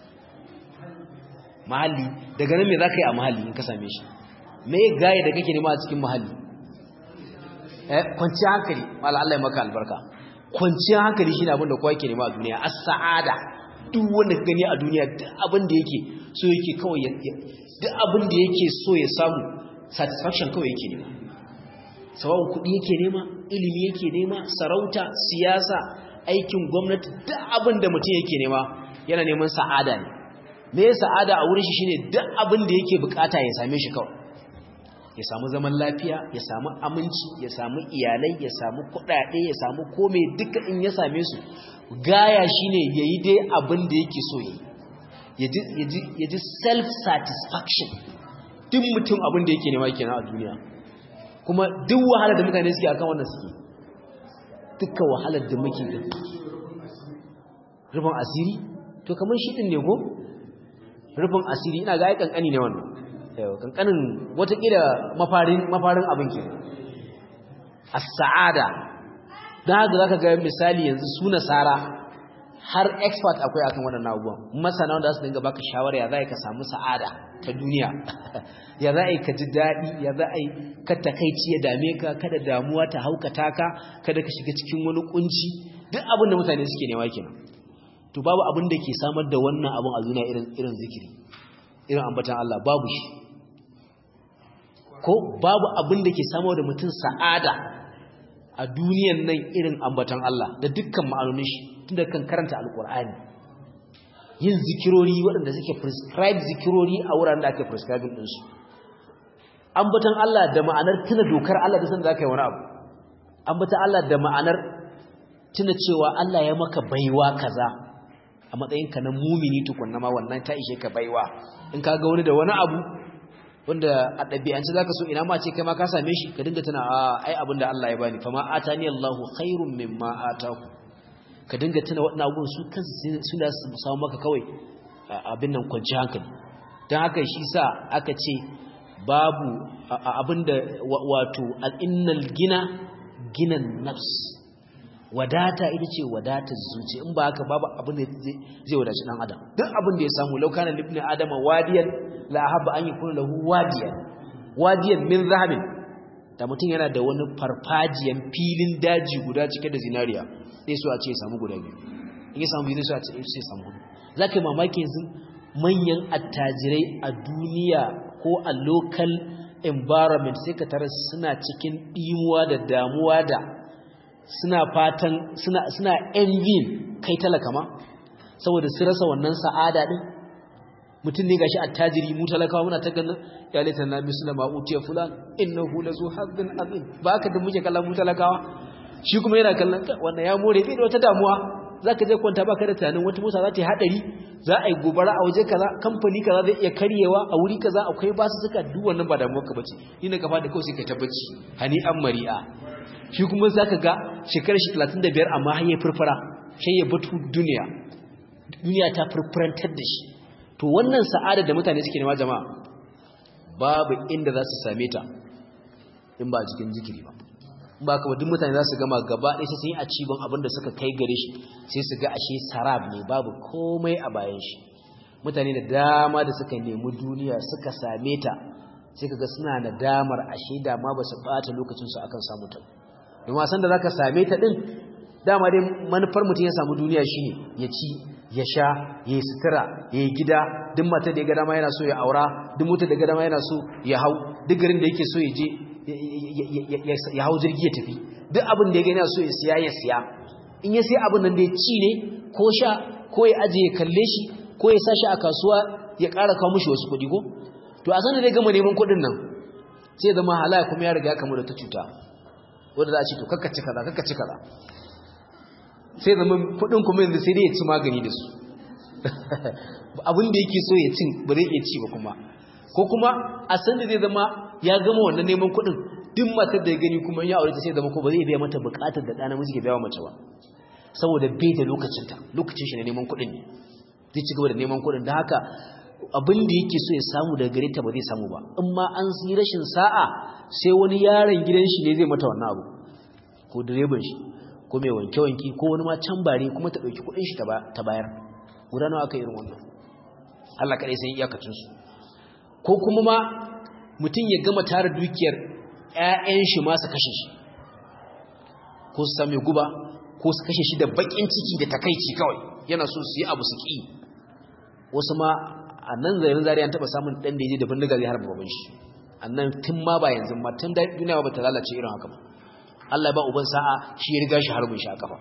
mahalli daga nan me za ka yi a mahalli in ka same shi me gaya da kake nema a cikin mahalli eh kwanciyar hankali mala Allah ya maka albarka kwanciyar hankali shine abin da kowa yake nema a duniya as-sa'ada duk wanda ka gani a duniya duk abin da yake so yake kawai duk abin da yake so ya samu satisfaction kawai yake nema sawa'un kuɗi yake nema ilimi yake nema sarauta siyasa aikin gwamnati duk abin da mutum yake nema yana neman sa'ada ne me sa'ada a wurin shi shine duk abin da yake bukata ya same shi kawai ya samu zaman lafiya ya samu aminci ya samu iyalai ya samu kuɗaɗe ya samu kome duka in ya same su gaya shine yayi dai abin da yake so yi ya ji self satisfaction duk mutum abin da yake nema kenan a duniya kuma duk wahalar da mutane suke akan wannan suke dukkan wahalar da muke da rufin asiri to kamar shi din ne ko rufin asiri ina ga ai kankani ne wannan yau kankanin watakila mafarin mafarin abin ke as-sa'ada dan haka zaka ga misali yanzu su nasara har expert akwai akan wannan abubuwan masana wanda su dinga baka shawara ya zai ka samu sa'ada ta duniya ya zai ka ji dadi ya zai ka takeici ya dame ka kada damuwa ta haukata ka kada ka shiga cikin wani kunci duk abin da mutane suke nema kenan to babu abin da ke samar da wannan abin a duniya irin irin zikiri irin ambatan Allah babu shi ko babu abin da ke samar da mutum sa'ada a duniyan nan irin ambatan Allah da dukkan ma'anonin shi tunda kan karanta alkur'ani yin zikirori waɗanda suke prescribe zikirori a wuraren da ake prescribe din su ambatan Allah da ma'anar tuna dokar Allah da san da kai wani abu ambatan Allah da ma'anar tuna cewa Allah ya maka baiwa kaza a matsayinka na mumini tukunna ma wannan ta ishe ka baiwa in ka ga wani da wani abu wanda a ɗabi'ance za ka so ina ma ce kai ma ka same shi ka dinga tana a ai abin da Allah ya bani fama atani Allahu khairun mimma ataku ka dinga tana waɗannan abubuwan su kansu su da su samu maka kawai abin nan kwanci hankali don haka shi sa aka ce babu abin da wato al'innal gina ginan nafs wadata ita ce wadatar zuci in ba haka babu abin da zai wadaci dan adam duk abin da ya samu laukana libni adama wadiyan la habba an yakuna lahu wadiyan wadiyan min zahabin da mutum yana da wani farfajiyan filin daji guda cike da zinariya sai so a ce ya samu guda biyu in ya samu biyu sai so a ce ya samu hudu zaka yi mamaki yanzu manyan attajirai a duniya ko a local environment sai ka tara suna cikin dimuwa da damuwa da suna fatan suna suna envying kai talaka ma saboda su rasa wannan sa'ada din mutum ne gashi attajiri mu talakawa muna ta ganin ya laita na muslima utiya fulan innahu lazu hazzin azim ba ka da muke kallon mu talakawa shi kuma yana kallon wannan ya more bai da wata damuwa zaka je kwanta baka da tunanin wata mota za ta yi hadari za a yi gobara a waje kaza kamfani kaza zai iya karyewa a wuri kaza akwai basu suka duk wannan ba damuwar ka bace ina ka fada kawai sai ka tabbaci hani an mari'a shi kuma zaka ga shekarar shi 35 amma har ya furfura sai ya batu duniya duniya ta furfurantar da shi to wannan sa'ada da mutane suke nema jama'a babu inda za su same ta in ba a cikin zikiri ba ba ka duk mutane za su gama gaba ɗaya sai sun yi a cibin abin da suka kai gare shi sai su ga ashe sarab ne babu komai a bayan shi mutane da dama da suka nemi duniya suka same ta sai ka ga suna da damar ashe dama ba su ɓata lokacinsu akan samu ta don wasan da za ka same ta ɗin dama dai manufar mutum ya samu duniya shine ya ci ya sha ya yi sutura ya yi gida duk matar da ya ga dama yana so ya aura duk motar da ya ga dama yana so ya hau duk garin da yake so ya je ya hau jirgi ya tafi duk abin da ya gani so ya siya ya siya in ya siya abin nan da ya ci ne ko sha ko ya aje ya kalle shi ko ya sashi a kasuwa ya ƙara kawo mushi wasu kuɗi ko to a sanar da ya gama neman kuɗin nan sai ya zama halaya kuma ya riga ya kamu da ta cuta wanda za a ce to kakkaci kaza kakkaci kaza sai zama kuɗin kuma yanzu sai dai ya ci magani da su abin da yake so ya cin ba zai iya ci ba kuma ko kuma a san da zai zama ya gama wannan neman kuɗin duk matar da ya gani kuma ya aure ta sai zama ko ba zai biya mata buƙatar da ɗana miji ke biya mace ba saboda bai da lokacinta lokacin shi na neman kuɗin ne zai ci gaba da neman kuɗin da haka abin da yake so ya samu daga gare ta ba zai samu ba in ma an yi rashin sa'a sai wani yaron gidan shi ne zai mata wannan abu ko direban shi ko mai wanke-wanke ko wani ma can bare kuma ta ɗauki kuɗin shi ta bayar guda nawa aka irin wannan Allah kaɗai sai iyakacinsu ko kuma ma mutum ya gama tara dukiyar ‘ya'yan shi ma su kashe shi ko su sami guba ko su kashe shi da baƙin ciki da takaici kawai yana so su yi abu su ƙi wasu ma a nan zairin zari an taɓa samun ɗan da ya je da bindiga zai harba baban shi a nan tun ma ba yanzu ma tun duniya ba ta lalace irin haka ba Allah ba uban sa'a shi ya riga shi harbin shi a kafa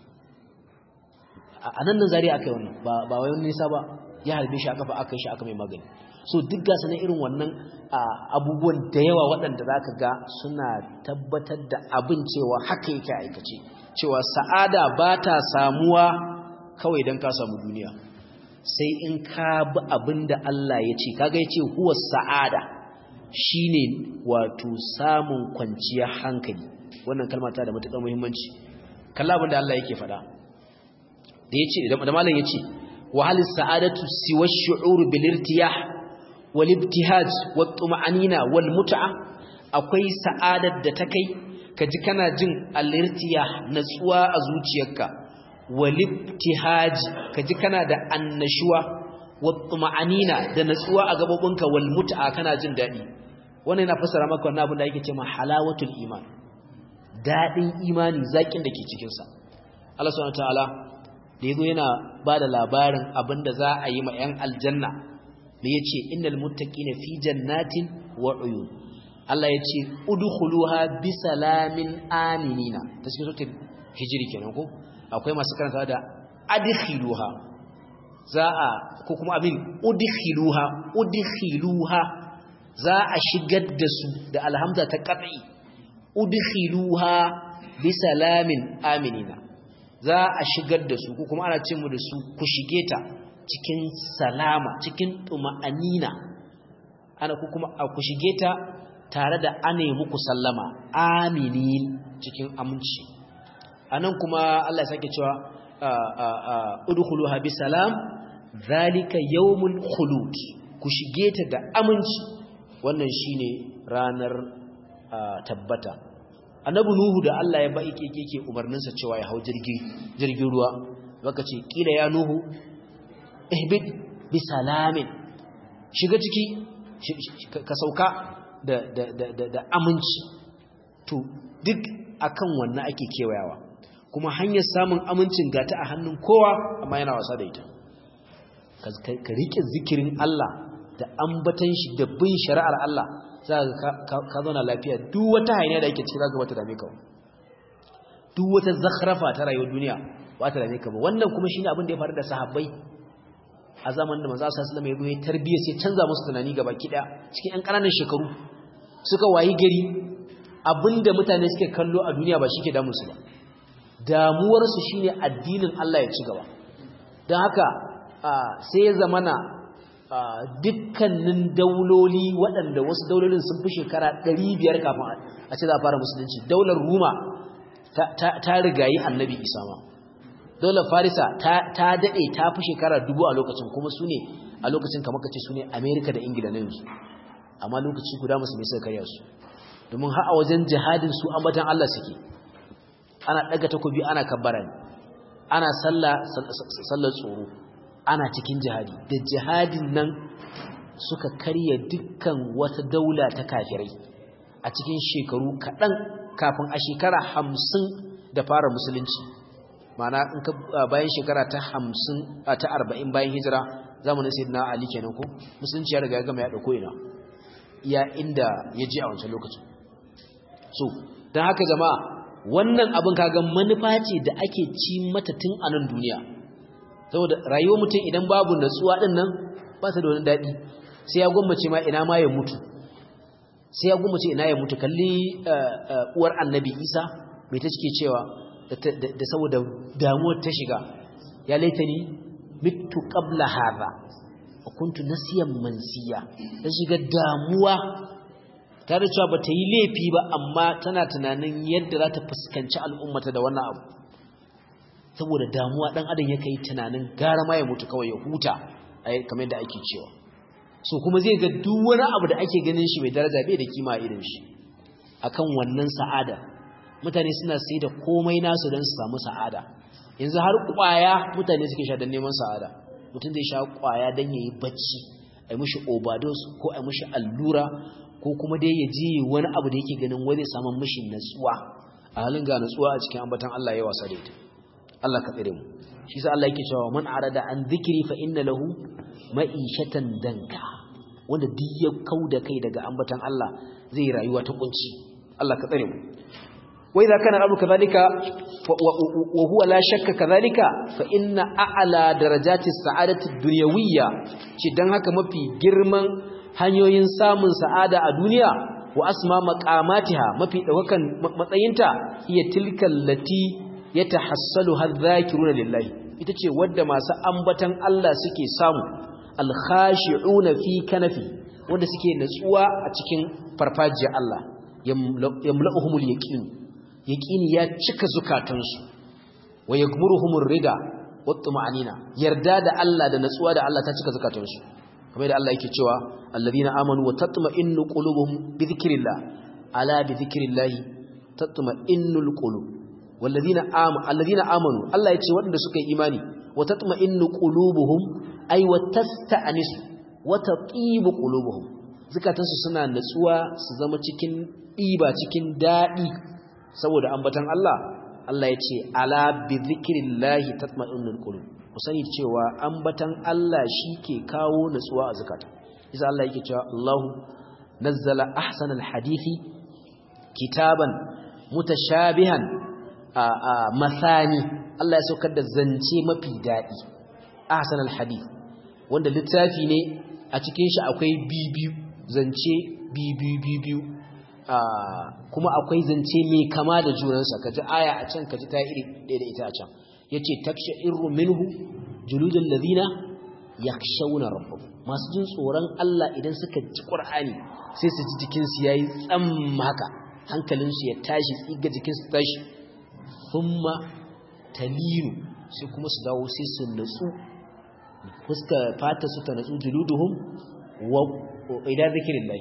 a nan nan zari aka yi wannan ba wai nisa ba ya harbe shi a kafa aka yi shi aka mai magani so duk gasa na irin wannan abubuwan da yawa waɗanda za ka ga suna tabbatar da abin cewa haka yake aikace cewa sa'ada ba ta samuwa kawai don ka samu duniya sai in ka bi abin da Allah ya ce kaga ya ce huwa sa'ada shine wato samun kwanciyar hankali wannan kalma ta da matuƙar muhimmanci kalla abin da Allah yake faɗa da yace da malam yace wa hal sa'adatu siwa ash-shu'ur bil irtiyah wal ibtihaj wat tuma'anina wal mut'a akwai sa'adar da ta kai kaji kana jin al-irtiyah natsuwa a zuciyarka wal ibtihaj kaji kana da annashuwa wat tuma'anina da natsuwa a gabobinka wal mut'a kana jin dadi wannan yana fassara maka wannan abin da yake cewa halawatul iman dadin imani zakin da ke cikin sa Allah subhanahu wataala da yazo yana bada labarin abinda za a yi ma 'yan aljanna da yace innal muttaqina fi jannatin wa uyun Allah yace udkhuluha bisalamin aminina ta cikin suratul hijri kenan ko akwai masu karanta da adkhiluha za a ko kuma abin udkhiluha udkhiluha za a shigar da su da alhamza ta qat'i udkhiluha bisalamin aminina za a shigar da su ko kuma ana ce mu da su ku shige ta cikin salama cikin tuma'anina ana ku kuma ku shige ta tare da ana yi muku sallama aminin cikin aminci anan kuma Allah ya sake cewa udkhuluha bisalam zalika yawmul khulud ku shige ta da aminci wannan shine ranar tabbata annabi nuhu da Allah ya bai keke yake umarninsa cewa ya hau jirgi jirgin ruwa baka ce kila ya nuhu ihbid bi salamin shiga ciki ka sauka da da da da aminci to duk akan wannan ake kewayawa kuma hanyar samun amincin gata a hannun kowa amma yana wasa da ita ka rike zikirin Allah da ambatan shi da bin shari'ar Allah za ka zauna lafiya duk wata hainiya da ake ciki za ka bata dame ka duk wata zakhrafa ta rayuwar duniya ba ta dame ka ba wannan kuma shine abin da ya faru da sahabbai a zamanin da manzo sallallahu alaihi wasallam ya tarbiyya sai canza musu tunani gaba kida cikin ƴan ƙananan shekaru suka wayi gari abinda mutane suke kallo a duniya ba shike damu su ba damuwar su shine addinin Allah ya ci gaba don haka sai ya zamana dukkanin dauloli waɗanda wasu daulolin sun fi shekara 500 kafin a ce za a fara musulunci daular Ruma ta rigayi annabi Isa ma daular Farisa ta daɗe ta fi shekara dubu a lokacin kuma su ne a lokacin kamar kace su ne Amerika da Ingila na yanzu amma lokaci guda musulmi suka karya su domin har a wajen jihadin su ambatan Allah suke ana daga takobi ana kabbara ne ana sallah sallar tsoro ana cikin jihadi da jihadin nan suka karya dukkan wata daula ta kafirai a cikin shekaru kaɗan kafin a shekara hamsin da fara musulunci mana in ka bayan shekara ta hamsin ta arba'in bayan hijira zamanin sayyidina ali kenan ko musulunci ya riga ya gama ya ɗauko ina iya inda ya je a wancan lokacin so don haka jama'a wannan abin kaga manufa ce da ake ci mata tun a nan duniya saboda rayuwar mutum idan babu natsuwa din nan ba ta da wani daɗi sai ya gwammace ma ina ma ya mutu sai ya gwammace ina ya mutu kalli uwar annabi isa mai ta cike cewa da saboda damuwar ta shiga ya laitani mitu qabla hadha wa kuntu nasiyan mansiya ta shiga damuwa ta da cewa bata yi laifi ba amma tana tunanin yadda za ta fuskanci al'ummata da wannan abu saboda damuwa dan adam yake yi tunanin gara ma ya mutu kawai ya huta kamar yadda ake cewa so kuma zai ga duk wani abu da ake ganin shi mai daraja bai da kima irin shi akan wannan sa'ada mutane suna sai da komai nasu don su samu sa'ada yanzu har kwaya mutane suke sha don neman sa'ada mutum zai sha kwaya don yayi bacci a yi mishi overdose ko a yi mishi allura ko kuma dai ya ji wani abu da yake ganin wani samun mishi natsuwa a halin ga natsuwa a cikin ambatan Allah ya wasa da ita Allah ka tsire mu shi sa Allah yake cewa man arada an zikiri fa inna lahu ma'ishatan danka wanda duk ya kauda kai daga ambatan Allah zai rayuwa ta kunci Allah ka tsire mu wa idza kana abu kadhalika wa huwa la shakka kadhalika fa inna a'la darajati sa'adati dunyawiyya ce dan haka mafi girman hanyoyin samun sa'ada a duniya wa asma maqamatiha mafi daukakan matsayinta hiya tilkal lati yatahassalu hadhakiruna lillahi ita ce wadda masu ambatan Allah suke samu alkhashi'una fi kanafi wanda suke natsuwa a cikin farfajiyar Allah yamla'uhumul yaqin yaqini ya cika zukatansu wa yaghmuruhumur rida wat tuma'anina yarda da Allah da natsuwa da Allah ta cika zukatansu kamar da Allah yake cewa alladhina amanu wa tatma'innu qulubuhum bi dhikrillah ala bi dhikrillah tatma'innul qulub walladhina amanu alladhina amanu Allah yace waɗanda suka yi imani wa tatma'innu qulubuhum ay wa tasta'nisu wa tatibu qulubuhum zakatansu suna natsuwa su zama cikin diba cikin dadi saboda ambatan Allah Allah yace ala bi dhikrillah tatma'innul qulub ku sani cewa ambatan Allah ke kawo natsuwa a zakata isa Allah yake cewa Allahu nazzala ahsanal hadithi kitaban mutashabihan a masani Allah ya saukar da zance mafi daɗi ahsanal hadith wanda littafi ne a cikin shi akwai bibiyu zance bibiyu bibiyu kuma akwai zance mai kama da junansa kaji aya a can kaji ta iri ɗaya da ita a can yace taksha'iru minhu juludul ladina yakhshawna rabbahum masu jin tsoron Allah idan suka ji Qur'ani sai su ji jikin su yayi tsam haka hankalin su ya tashi tsiga jikin su tashi thumma talinu sai kuma su dawo sai su natsu fuska fata su ta natsu juluduhum wa idan zikrillah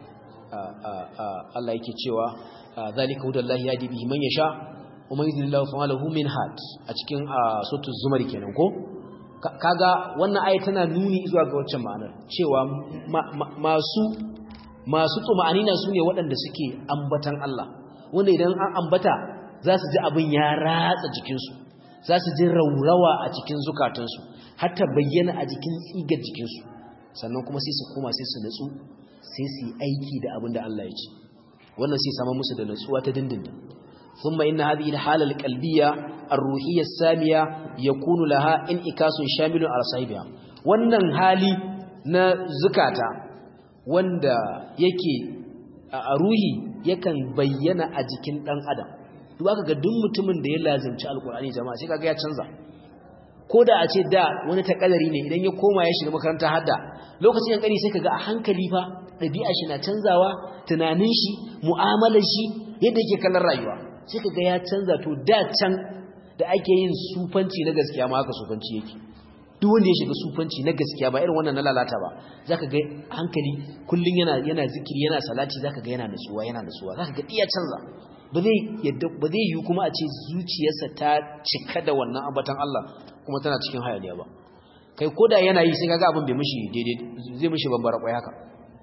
Allah yake cewa zalika hudallahi yadi bihi man yasha umar idinillahu fa lahu min had a cikin sautu zumar kenan ko kaga wannan ayi tana nuni zuwa ga waccan ma'anar cewa masu masu tsuma'anina sune waɗanda suke ambatan Allah wanda idan an ambata za su ji abin ya ratsa jikinsu za su ji raurawa a cikin zukatansu hatta bayyana a jikin tsigar jikinsu sannan kuma sai su koma sai su natsu sai su yi aiki da abin da Allah ya ce wannan sai sama musu da natsuwa ta dindindin ثم إن هذه الحالة القلبية الروحية السامية يكون لها انعكاس شامل على صاحبها wannan hali na zukata wanda yake a ruhi yakan bayyana a jikin dan adam duk aka ga duk mutumin da ya lazimci alkur'ani jama'a sai kaga ya canza ko da a ce da wani takadari ne idan ya koma ya shiga makaranta hadda lokacin yankari sai kaga a hankali fa ɗabi'a shi na canzawa tunanin shi mu'amalar shi yadda yake kallon rayuwa sai kaga ya canza to da can da ake yin sufanci na gaskiya ma haka sufanci yake duk wanda ya shiga sufanci na gaskiya ba irin wannan na lalata ba zaka ga hankali kullun yana yana zikiri yana salati zaka ga yana nutsuwa yana nutsuwa zaka ga iya canza ba zai yadda ba zai yi kuma a ce zuciyarsa ta cika da wannan ambatan Allah kuma tana cikin hayaniya ba kai koda yana yi sai kaga abin bai mishi daidai zai mishi bambara kwai haka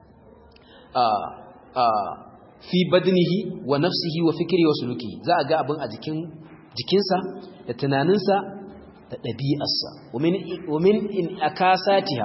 a a fi badnihi wa nafsihi wa fikri wa suluki za a ga abin a jikin jikinsa da tunaninsa da ɗabi'arsa wa min in akasatiha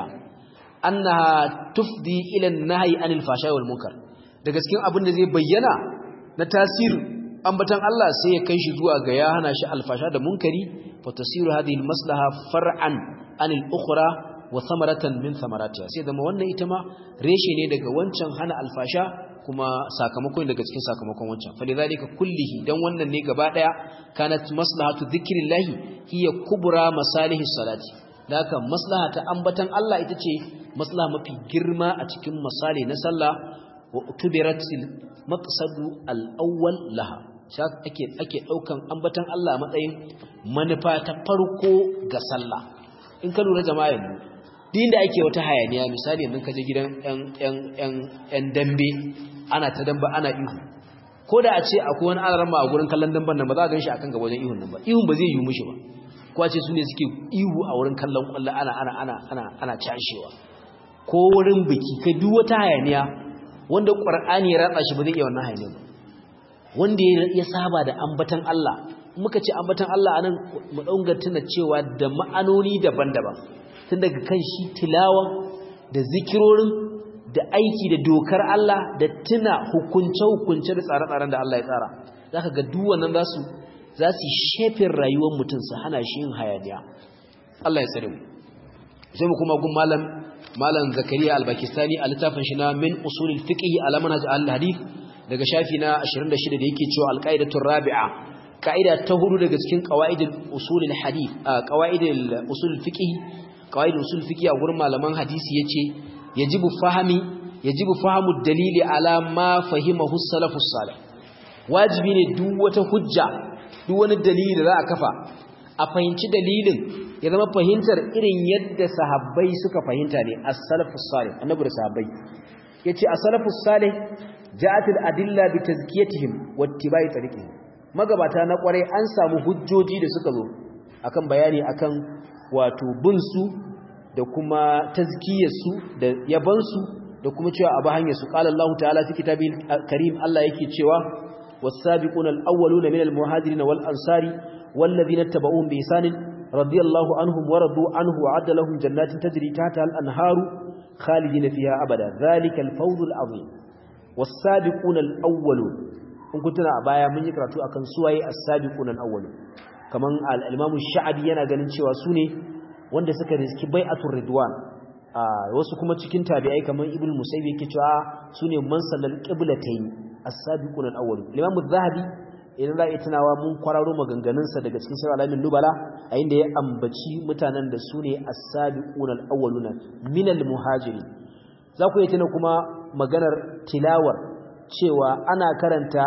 annaha tufdi ila an-nahyi anil fahsha'i wal munkar daga cikin abin da zai bayyana na tasirin ambatan Allah sai ya kai shi zuwa ga ya hana shi alfasha da munkari fa tasiru hadhihi almaslaha far'an anil ukhra wa thamaratan min thamaratiha sai zama wannan ita ma reshe ne daga wancan hana alfasha kuma sakamakon daga cikin sakamakon wancan fa lidhalika kullihi dan wannan ne gaba daya kanat maslahatu dhikrillahi hiya kubra masalihi salati haka maslaha ta ambatan Allah ita ce maslaha mafi girma a cikin misali na sallah wa utubiratil maqsadu al-awwal laha ake ake daukan ambatan Allah a matsayin manufa ta farko ga sallah in ka lura jama'a yanzu din da ake wata hayaniya misali yanzu ka je gidan yan yan yan yan dambe ana ta damba ana ihu ko da a ce akwai wani alarma a gurin kallon damban nan ba za a ganshi akan gaba wajen ihun nan ba ihun ba zai yi mushi ba ko a ce su ne suke ihu a wurin kallon kwallo ana ana ana ana ana cashewa ko wurin biki kai duk wata hayaniya wanda qur'ani ya ratsa shi ba zai iya wannan hayaniya ba wanda ya saba da ambatan Allah muka ce ambatan Allah anan mu daunga tuna cewa da ma'anoni daban-daban tun daga kan shi tilawa da zikirorin da aiki da dokar Allah da tuna hukunce-hukunce da tsare-tsaren da Allah ya tsara zaka ga duk wannan zasu za su shefin rayuwar mutum su hana shi yin hayaniya Allah ya tsare mu sai mu kuma gun malam malam Zakariya al-Pakistani a littafin shi na min usulul fiqh ala manhaj al-hadith daga shafi na 26 da yake cewa al-qaidatur rabi'a kaida ta hudu daga cikin qawaidul usulul hadith qawaidul usulul fiqh qawaidul usulul fiqh a gurin malaman hadisi yace yajibu fahmi yajibu fahmu dalili ala ma fahimahu salafus salih wajibi ne duk wata hujja duk wani dalili da za a kafa a fahimci dalilin ya zama fahimtar irin yadda sahabbai suka fahimta ne as-salafus salih annabi da sahabbai yace as-salafus salih ja'at al-adilla bi tazkiyatihim wa ittiba'i tariqihim magabata na kware an samu hujjoji da suka zo akan bayani akan wato bin su da kuma tazkiyar su da yaban su da kuma cewa abu hanyar su qala Allah ta'ala fi kitabil karim Allah yake cewa والسابقون الأولون من المهاجرين والأنصار والذين اتبعوهم بإحسان رضي الله عنهم ورضوا عنه وعد لهم جنات تجري تحتها الأنهار خالدين فيها أبدا ذلك الفوز العظيم والسابقون الأولون in kun tuna a baya mun yi karatu akan suwaye as-sabiquna al-awwalun kaman al-imam sha'abi yana ganin cewa su ne wanda suka riski bai'atul ridwan wasu kuma cikin tabi'ai kaman ibnu musayyib yake cewa su ne man sallal qiblatayn as-sabiqun al-awwal Imam az-Zahabi idan za a tunawa mun kwararo maganganun sa daga cikin sura al-Alamin Nubala a inda ya ambaci mutanen da sune as-sabiqun al-awwaluna min al-muhajirin za ku yi tuna kuma maganar tilawar cewa ana karanta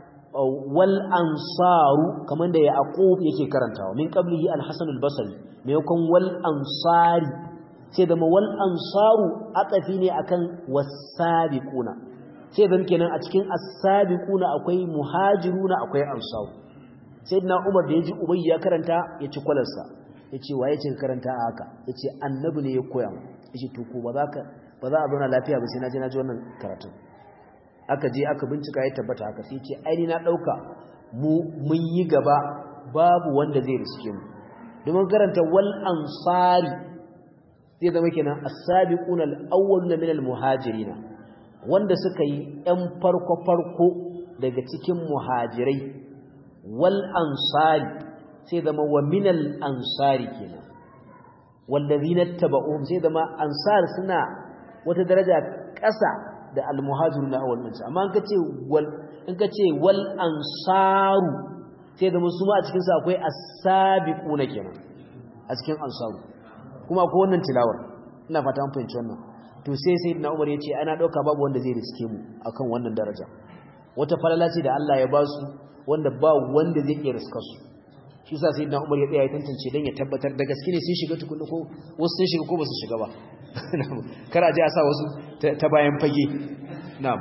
wal ansaru kamar da Yaqub yake karantawa min qablihi al-Hasan al-Basri maimakon wal ansari sai da wal ansaru atafi ne akan was-sabiquna sai zan kenan a cikin as-sabiquna akwai muhajiruna akwai ansar sayyidina Umar da yaji Ubay ya karanta ya ci kwalarsa yace waye ce karanta a haka yace annabi ne ya koya mu yace to ko ba za ka ba za a zauna lafiya ba sai na je na ji wannan karatu aka je aka bincika ya tabbata haka sai yace ai ni na dauka mu mun yi gaba babu wanda zai riske mu domin karanta wal ansari zai zama kenan as-sabiquna al-awwaluna min al-muhajirina wanda suka yi ‘yan farko-farko daga cikin muhajirai wal ansari sai zama wa minal ansari kenan wallazina tabauhum sai da ma ansar suna wata daraja ƙasa da almuhajiruna awwal min amma in kace wal in kace wal ansaru sai da musu ma a cikin sa akwai as-sabiquna kenan a cikin ansaru kuma akwai wannan tilawar ina fata an fahimci wannan to sai sayyidina Umar yace ana dauka babu wanda zai riske mu akan wannan daraja wata falala ce da Allah ya ba su wanda ba wanda zai iya riskar su shi sa sayyidina Umar ya tsaya ya tantance dan ya tabbatar da gaske ne sun shiga tukunna ko wasu sun shiga ko ba su shiga ba kar a je a sa wasu ta bayan fage na'am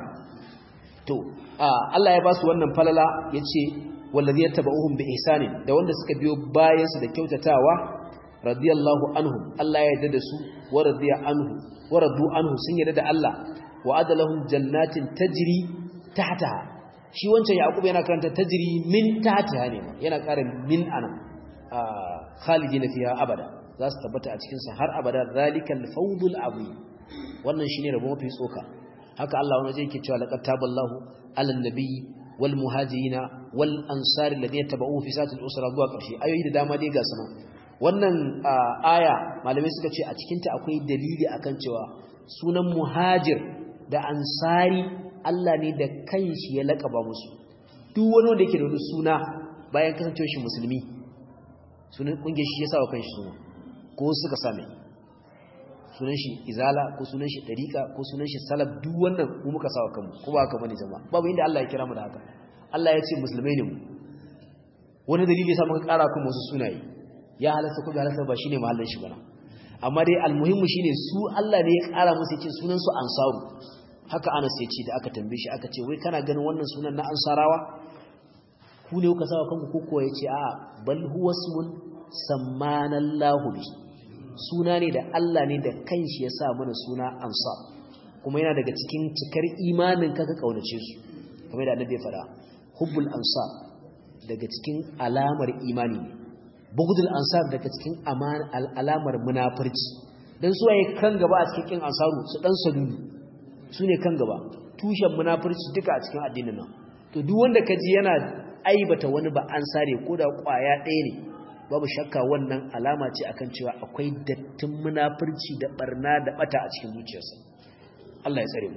to Allah ya ba su wannan falala yace wallazi yattaba'uhum bi ihsanin da wanda suka biyo bayan su da kyautatawa radiyallahu anhum Allah ya yarda da su wa radiya anhu wa radu anhu sun yarda da Allah wa adalahum jannatin tajri tahtaha shi wancan yaqub yana karanta tajri min tahtaha ne yana ƙara min anan khalidina fiha abada za su tabbata a cikin sa har abada zalikal fawdul azim wannan shine rabo mafi tsoka haka Allah wani zai yake cewa laqad taballahu alan nabiyyi wal muhajirina wal ansari alladhina tabauhu fi sa'atil usra zuwa ƙarshe ayoyi da dama dai ga sama wannan aya malamai suka ce a cikinta akwai dalili akan cewa sunan muhajir da ansari Allah ne da kanshi ya laƙaba musu duk wani wanda yake da wani suna bayan kasancewa shi musulmi sunan kungiyar shi ya sa wa kanshi suna ko suka same sunan shi izala ko sunan shi dariqa ko sunan shi salaf duk wannan mu muka sa wa kanmu ko ba haka bane jama'a babu inda Allah ya kira mu da haka Allah ya ce musulmai ne mu wani dalili ya sa muka ƙara kuma wasu sunaye ya halasta ko bai halasta ba shine mahallin shi bana amma dai almuhimmu shine su Allah ne ya ƙara musu yace sunan su ansaru haka Anas ya ce da aka tambaye shi aka ce wai kana ganin wannan sunan na ansarawa ku ne kuka sawa kanku ko ko yace a bal huwa ismun sammanallahu bi suna ne da Allah ne da kanshi ya sa mana suna ansar kuma yana daga cikin cikar imanin ka ka kaunace su kamar da annabi ya fada hubbul ansar daga cikin alamar imani ne bugudul ansar daga cikin alamar munafurci dan su waye kan gaba a cikin ansaru su dan sadudu su ne kan gaba tushen munafurci duka a cikin addinin nan to duk wanda kaji yana aibata wani ba ansare ko da kwaya ɗaya ne babu shakka wannan alama ce akan cewa akwai dattin munafurci da barna da bata a cikin zuciyarsa Allah ya tsare mu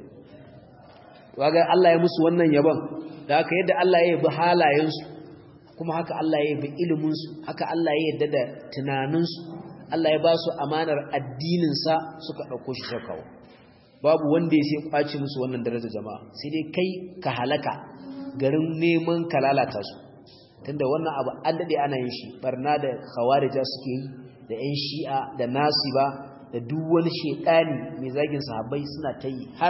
kaga Allah ya musu wannan yabon da haka yadda Allah ya yabi halayensu kuma haka Allah ya yabi iliminsu haka Allah ya yarda da tunaninsu Allah ya ba su amanar addininsa suka ɗauko shi suka kawo babu wanda ya sai kwaci musu wannan daraja jama'a sai dai kai ka halaka garin neman ka lalata su tunda wannan abu an dade ana yin shi barna da khawarija suke yi da ƴan shi'a da nasiba da duk wani shedani mai zagin sahabbai suna ta yi har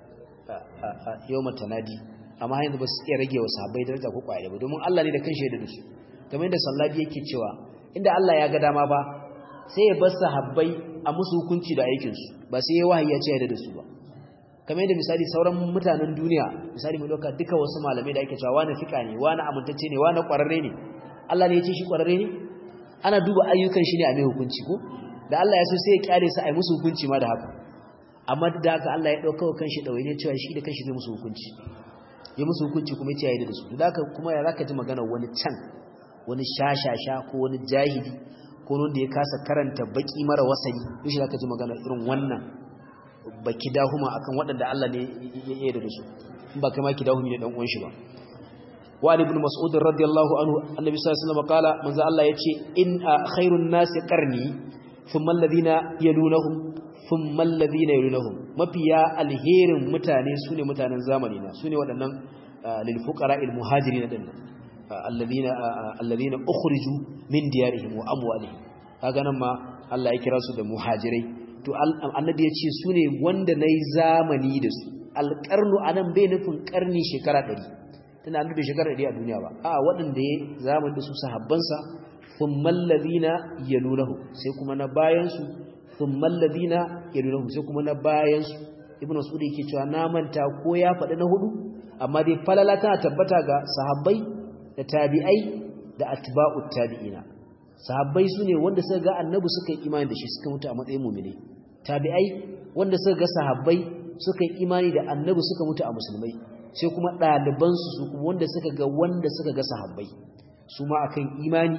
yawmat tanadi amma yanzu ba su iya rage wa sahabbai daraja ko kwaye ba domin Allah ne da kanshi ya da su kamar yadda sallabi yake cewa inda Allah ya ga dama ba sai ya bar sahabbai a musu hukunci da aikin su ba sai ya wahayi ya ce ya da su ba kamar yadda misali sauran mutanen duniya misali mai doka duka wasu malamai da ake cewa wani fika ne wani amintacce ne wani kwararre ne Allah ne ya ce shi kwararre ne ana duba ayyukan shi ne a mai hukunci ko da Allah ya so sai ya kyale su a yi musu hukunci ma da haka amma da haka Allah ya dauka kanshi dawaye ne cewa shi da kanshi zai musu hukunci ya musu hukunci kuma ya yi da su da haka kuma ya zaka ji magana wani can wani shashasha ko wani jahili ko wanda ya kasa karanta baki mara wasani shi zaka ji magana irin wannan baki dahuma akan waɗanda Allah ne ya yi da su in ba kama ki dahumi ne dan uwan shi ba wa ibn mas'ud radiyallahu anhu annabi sallallahu alaihi wasallam kala manzo Allah yace in khairun nas qarni thumma alladhina yalunhum thumma alladhina yalunhum mafiya alherin mutane sune mutanen zamani na sune waɗannan lil fuqara al muhajirin din alladhina alladhina ukhriju min diyarihim wa amwalihim kaga nan ma Allah ya kira su da muhajirai to annabi ya ce su ne wanda na yi zamani da su alƙarnu a nan bai nufin ƙarni shekara ɗari tana nufin shekara ɗari a duniya ba a waɗanda ya zamani da su sahabbansa sun mallazi na yalunahu sai kuma na bayansu sun mallazi na yalunahu sai kuma na bayansu ibn wasu yake cewa na manta ko ya faɗi na hudu amma dai falala tana tabbata ga sahabbai da tabi'ai da atba'ut tabi'ina sahabbai su ne wanda suka ga annabi suka yi imani da shi suka mutu a matsayin mumine tabi'ai wanda suka ga sahabbai suka yi imani da annabi suka mutu a musulmai sai kuma ɗalibansu su kuma wanda suka ga wanda suka ga sahabbai su ma akan imani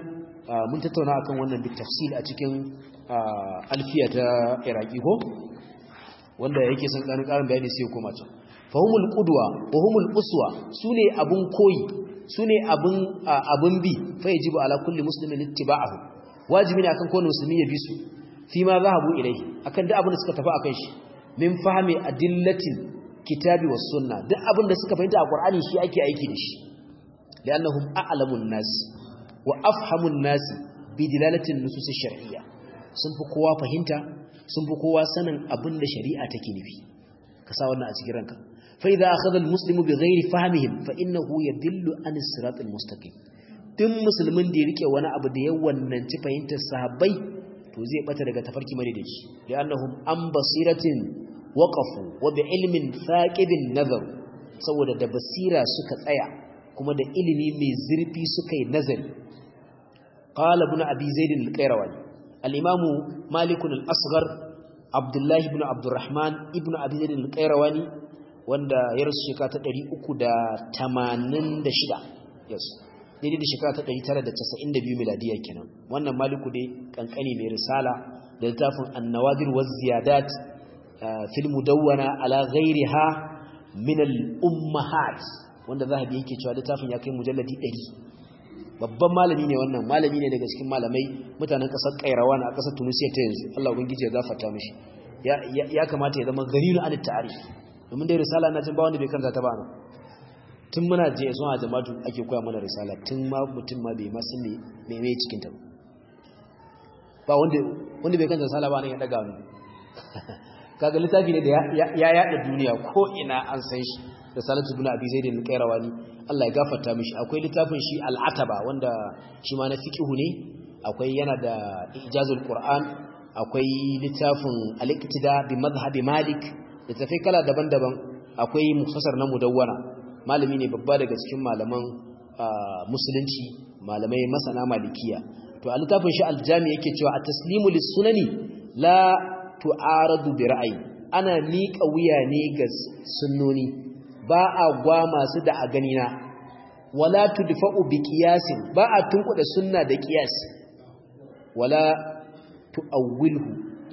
mun tattauna akan wannan bit tafsil a cikin alfiya ta iraki ko wanda yake son karin karin bayani sai ya koma can fahumul qudwa wa humul uswa sune abun koyi sune abun abun bi fa yajibu ala kulli muslimin ittiba'ahu wajibi ne akan kowane musulmi ya bi su fi ma zahabu ilai akan duk abin da suka tafi akan shi min fahmi adillatin kitabi was sunna duk abin da suka fahimta a qur'ani shi ake aiki da shi li'annahum a'lamun nas wa afhamun nas bi dilalatin nusus shar'iyya sun fi kowa fahimta sun fi kowa sanin abin da shari'a take nufi ka sa wannan a cikin ranka fa idza akhadha al-muslimu bi ghairi fahmihim fa innahu yadillu an as-sirat al-mustaqim duk musulmin da ya rike wani abu da ya wannanci fahimtar sahabbai to zai bata daga tafarki madaidaici li'annahum an basiratin waqafu wa bi ilmin thaqibin nazar saboda da basira suka tsaya kuma da ilimi mai zurfi suka yi nazari qala ibn abi zaid al-qayrawani al-imam malik al-asghar abdullah ibn abdurrahman ibn abi zaid al-qayrawani wanda ya rasu shekara ta 386 yes daidai da shekara ta 992 miladiya kenan wannan maliku dai kankani mai risala da littafin an-nawadir waz ziyadat fil mudawwana ala ghayriha min al-ummahat wanda zahabi yake cewa littafin ya kai mujalladi 100 babban malami ne wannan malami ne daga cikin malamai mutanen kasar Kairawan a kasar Tunisia ta yanzu Allah ubangiji ya gafarta mishi ya kamata ya zama gariru an ta'arif domin dai risala na jin ba wanda bai karanta ta ba nan tun muna je zuwa jama'atu ake koya mana risala tun ma mutum ma bai ma san me me cikin ta ba wanda wanda bai karanta risala ba nan ya daga mu kaga littafi ne da ya yada duniya ko ina an san shi da salatu ibn abi zaid al-qayrawani Allah ya gafarta mishi akwai littafin shi al-ataba wanda shi ma na fiqhu ne akwai yana da ijazul qur'an akwai littafin al-iqtida bi madhhab malik da tafai kala daban-daban akwai mukhtasar na mudawwana malami ne babba daga cikin malaman musulunci malamai masana malikiya to a littafin shi al-jami yake cewa at-taslimu lis-sunani la tu'aradu bi ra'ayi ana miƙa wuya ne ga sunnoni ba a gwa masu da a ganina wala tudfa'u bi qiyasin ba a tunkuda sunna da qiyas wala tu'awwilhu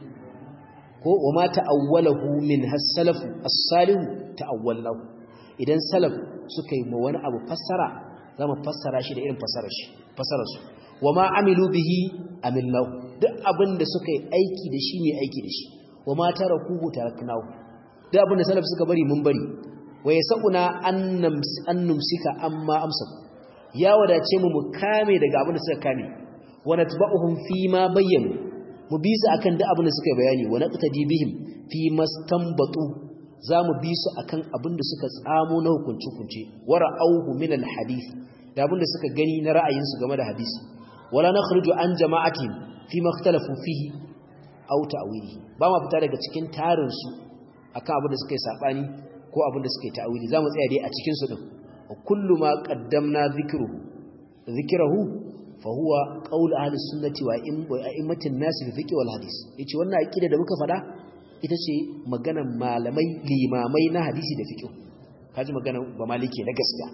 ko wama ta'awwalahu min has-salafu as-salihu ta'awwalnahu idan salaf suka yi ma wani abu fassara zama fassara shi da irin fassarar shi fassarar su wama amilu bihi amilnahu duk abin da suka yi aiki da shi ne aiki da shi wa ma tarakuhu taraknahu duk abin da salaf suka bari mun bari wa yasuna an numsika amma amsaku ya wadace mu mu kame daga abin da suka kame wa natba'uhum fi ma bayyanu mu bi su akan duk abin da suka bayani wa naqtadi bihim fi mastanbatu za mu bi su akan abin da suka tsamo na hukunci hukunci wa ra'awhu min al-hadith da abin da suka gani na ra'ayinsu game da hadisi wala nakhruju an jama'atihim fi makhtalafu fihi aw ta'wilihi ba ma fita daga cikin tarin su akan abin da suka yi sabani ko abin da suka yi ta'wili zamu tsaya dai a cikin su din kullu ma qaddamna dhikruhu dhikrahu fa huwa qaul ahli sunnati wa a'immatin nas fi fiqh wal hadith yace wannan aqida da muka fada ita ce maganar malamai limamai na hadisi da fiqh kaji maganar ba maliki na gaskiya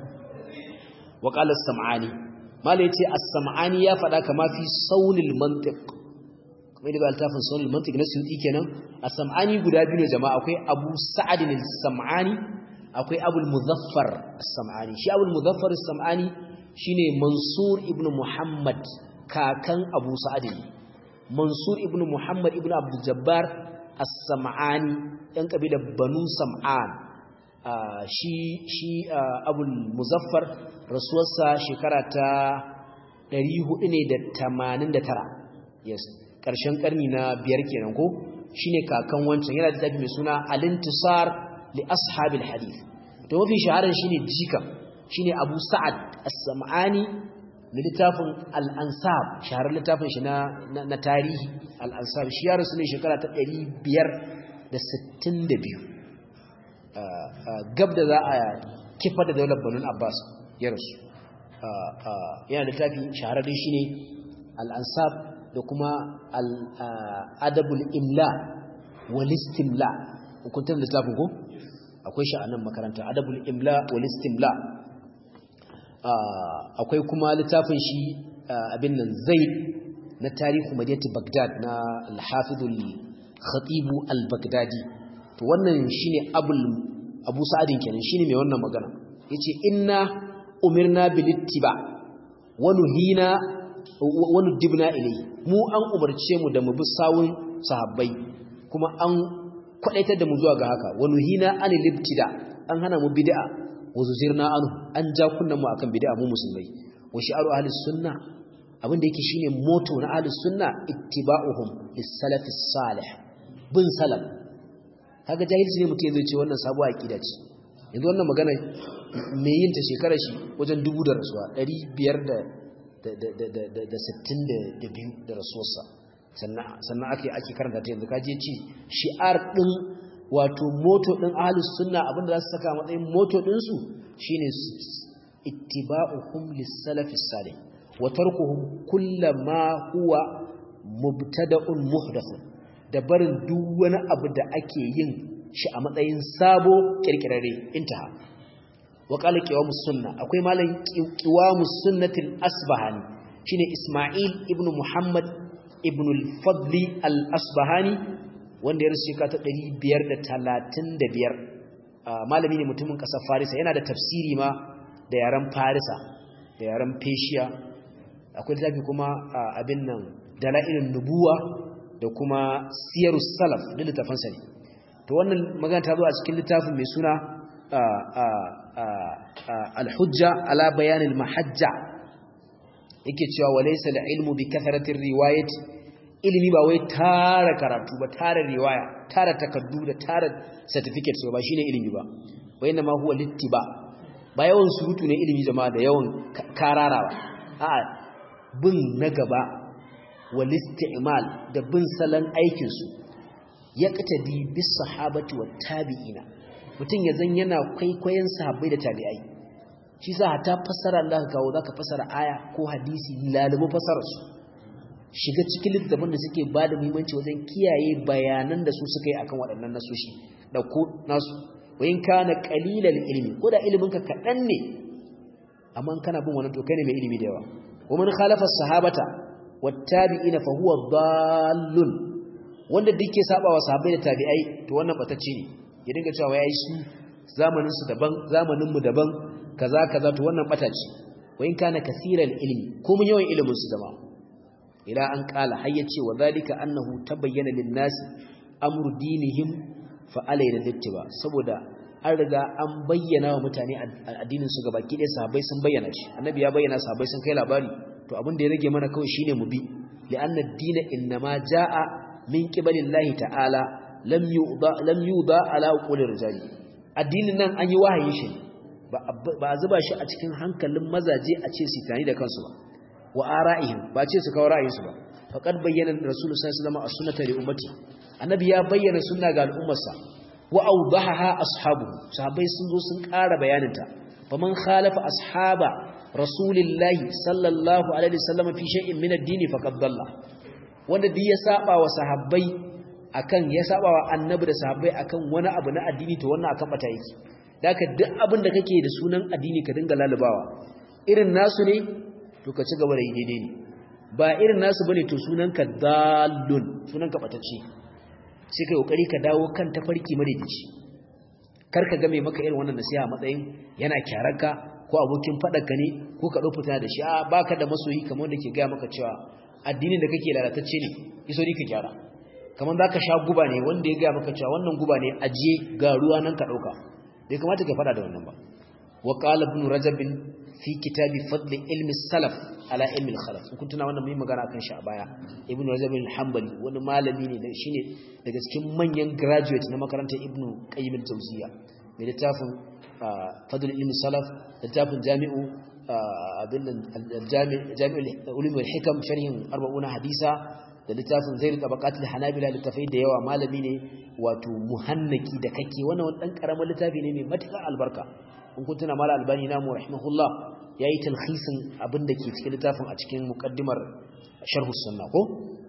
wa qala as-sam'ani mala yace as-sam'ani ya fada kama fi saunil mantiq kamar da altafin saunil mantiq na suyuti kenan as-sam'ani guda biyu ne jama'a akwai abu sa'ad as-sam'ani akwai abul muzaffar as-sam'ani shi abul muzaffar as-sam'ani shine mansur ibn muhammad kakan abu sa'ad mansur ibn muhammad ibn abdul jabbar as-sam'ani yan kabilar banu sam'an shi shi abul muzaffar rasuwarsa shekara ta 489 yes ƙarshen ƙarni na biyar kenan ko shine kakan wancan yana da tafi mai suna al-intisar li ashabil hadith to mafi shaharar shine jika shine Abu Sa'ad As-Sam'ani da littafin Al-Ansab shaharar littafin shi na na tarihi Al-Ansab shi ya rasu ne shekara ta 562 gab da za a kifa da daular Banu Abbas ya rasu yana da tafi shahararren shi ne al'ansab da kuma al'adabul imla walistimla hukuntar da tafin ko akwai shi a nan makaranta adabul imla walistimla akwai kuma littafin shi abin nan zaid na tarihu madinati bagdad na al-hafiz al-khatib al-baghdadi to wannan shine abul abu sa'adin kenan shine mai wannan magana yace inna umirna bil ittiba wa nuhina wa nudibna ilayhi mu an umarce mu da mu bi sawun sahabbai kuma an kwadaitar da mu zuwa ga haka wa nuhina anil ibtida an hana mu bid'a wa zuzirna anhu an ja kunnan mu akan bid'a mu musulmai wa shi'aru ahli sunna abinda yake shine motto na ahli sunna ittiba'uhum lis-salaf salih bin salaf kaga jahilci ne mutum zai ce wannan sabuwa aqida ce yanzu wannan magana me yin ta shekarar shi wajen dubu da rasuwa 562 da rasuwarsa sannan ake ake karanta ta yanzu kaje ci shi'ar din wato moto din ahlus sunna abinda za su saka matsayin moto din su shine ittiba'uhum lis-salaf salih wa tarkuhum kullama huwa mubtada'un muhdathun da barin duk wani abu da ake yin shi a matsayin sabo kirkirare intaha wa qala qiwamus sunna akwai malam qiwamus sunnatil asbahani shine isma'il ibn muhammad ibn al-fadl al-asbahani wanda ya rasu ka ta 535 malami ne mutumin kasar farisa yana da tafsiri ma da yaren farisa da yaren peshiya akwai littafi kuma abin nan dala'ilin nubuwa da kuma siyarus salaf da littafansa ne to wannan magana ta zo a cikin littafin mai suna al-hujja ala bayan al-mahajja yake cewa walaysa al-ilmu bi kathratir riwayati ilimi ba wai tara karatu ba tara riwaya tara takaddu da tara certificate ba shine ilimi ba wayna ma huwa littiba ba yawan surutu ne ilimi jama'a da yawan kararawa a'a bin na gaba wal isti'mal da bin salan aikin su yaqtadi bis sahabati wat tabi'ina mutun yazan yana kwaikwayon sahabbai da tabi'ai shi sa ta fassara Allah kawo zaka fassara aya ko hadisi lalubu fassarar su shiga cikin littafin da suke bada muhimmanci wajen kiyaye bayanan da su suka yi akan waɗannan nasoshi da ko nasu wayin kana qalilal ilmi ko da ilimin ka kadan ne amma kana bin wannan to kai ne mai ilimi da yawa wa man khalafa sahabata wattabi'ina fa huwa dallun wanda duk ke saba wa sahabbai da tabi'ai to wannan batacce ne ya dinga cewa yayi su zamanin su daban zamanin mu daban kaza kaza to wannan batace wayin kana kaseeral ilmi ko mun yawan ilimin su zama ila an kala har yace wa zalika annahu tabayyana lin-nas amru dinihim fa alayna dittiba saboda an riga an bayyana wa mutane addinin su gabaki ɗaya sahabbai sun bayyana shi annabi ya bayyana sahabbai sun kai labari to abin da ya rage mana kawai shine mu bi li'anna ad-din innama jaa min qibalillahi ta'ala lam yuda lam yuda ala qawli rijali addinin nan an yi wahayin shi ba a zuba shi a cikin hankalin mazaje a ce su tani da kansu ba wa ara'ihim ba ce su kawo ra'ayinsu ba faqad bayyana rasulullahi sallallahu alaihi wasallam as-sunnata li ummati annabi ya bayyana sunna ga al'ummarsa wa awdahaha ashabu sahabbai sun zo sun ƙara bayaninta faman khalafa ashaba rasulillahi sallallahu alaihi wasallam fi shay'in min ad-din faqad dalla wanda duk ya saba wa sahabbai akan ya saba wa annabi da sahabbai akan wani abu na addini to wannan akan bata yake daka duk abin da kake da sunan addini ka dinga lalubawa irin nasu ne to ka ci gaba da yi daidai ne ba irin nasu bane to sunanka dallun sunanka batacce sai kai kokari ka dawo kan tafarki madaidaici kar ka ga mai maka irin wannan nasiha matsayin yana kyararka ko abokin fadarka ne ko ka dau fita da shi a baka da masoyi kamar da ke ga maka cewa addinin da kake lalatacce ne iso ka gyara kamar zaka sha guba ne wanda ya ga maka cewa wannan guba ne ajiye ga ruwa nan ka dauka bai kamata ka fada da wannan ba wa qala ibn rajab fi kitabi fadl ilmi salaf ala ilmi al-khalaf kun tuna wannan mai magana kan shi a baya ibn rajab al-hanbali wani malami ne shine daga cikin manyan graduate na makarantar ibn qayyim al-jawziya mai littafin fadl ilmi salaf littafin jami'u abin jami'ul ulum wal hikam sharhin 40 hadisa da littafin zairu tabaqat al-hanabila littafai da yawa malami ne wato muhannaki da kake wannan wani dan karamin littafi ne mai matuƙar albarka in kun tuna mala albani namu rahimahullah yayi talhisin abin da ke cikin littafin a cikin muqaddimar sharh sunna ko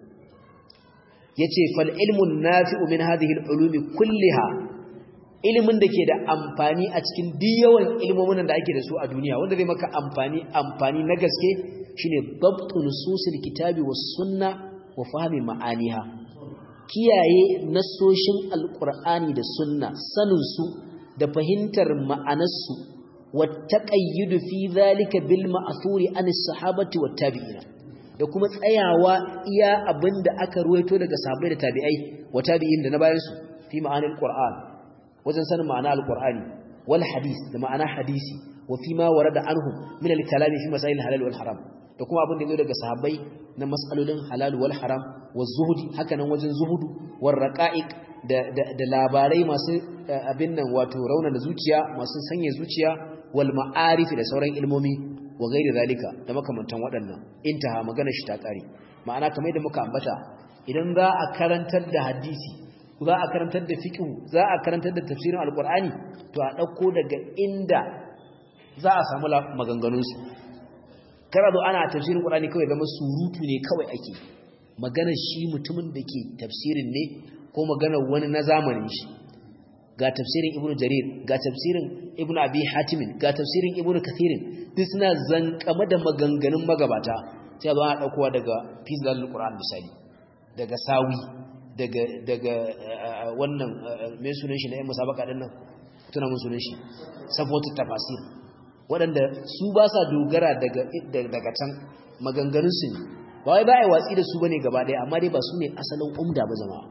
yace fal ilmu nafi'u min hadhihi al-ulumi kulliha ilimin da ke da amfani a cikin diyawan ilmomin da ake da su a duniya wanda zai maka amfani amfani na gaske shine dabtu nususil kitabi was sunna wa fahmi ma'aniha kiyaye nasoshin alqur'ani da sunna sanin su da fahimtar ma'anarsu wa taqayyudu fi zalika bil ma'thuri anis sahabati wat tabi'ina da kuma tsayawa iya abinda aka ruwaito daga sahabbai da tabi'ai wa tabi'in da na bayan su fi ma'anil qur'an wajen sanin ma'ana alqur'ani wal hadith da ma'ana hadisi wa fi ma warada anhum min al-kalami fi masail halal wal haram da kuma abin da yazo daga sahabbai na mas'alolin halal wal haram wa zuhudi haka nan wajen zuhudu war raqa'iq da da labarai masu abin nan wato raunana zuciya masu sanya zuciya wal ma'arif da sauran ilmomi wa gairi zalika da makamantan waɗannan intaha magana shi ta kare ma'ana kamar yadda muka ambata idan za a karantar da hadisi za a karantar da fiqh za a karantar da tafsirin alqur'ani to a dauko daga inda za a samu maganganun su kada zo ana tafsirin qur'ani kawai zama surutu ne kawai ake maganar shi mutumin da ke tafsirin ne ko maganar wani na zamanin shi ga tafsirin ibnu jarir ga tafsirin ibnu abi hatim ga tafsirin ibnu kathirin duk suna zankama da maganganun magabata sai ba a daukowa daga fizal qur'an misali daga sawi daga daga wannan me sunan shi na yan musabaka din nan tuna mun sunan shi sabotu tafasir waɗanda su ba sa dogara daga daga can maganganun su ne ba wai ba ai watsi da su bane gaba ɗaya amma dai ba su ne asalin umda ba jama'a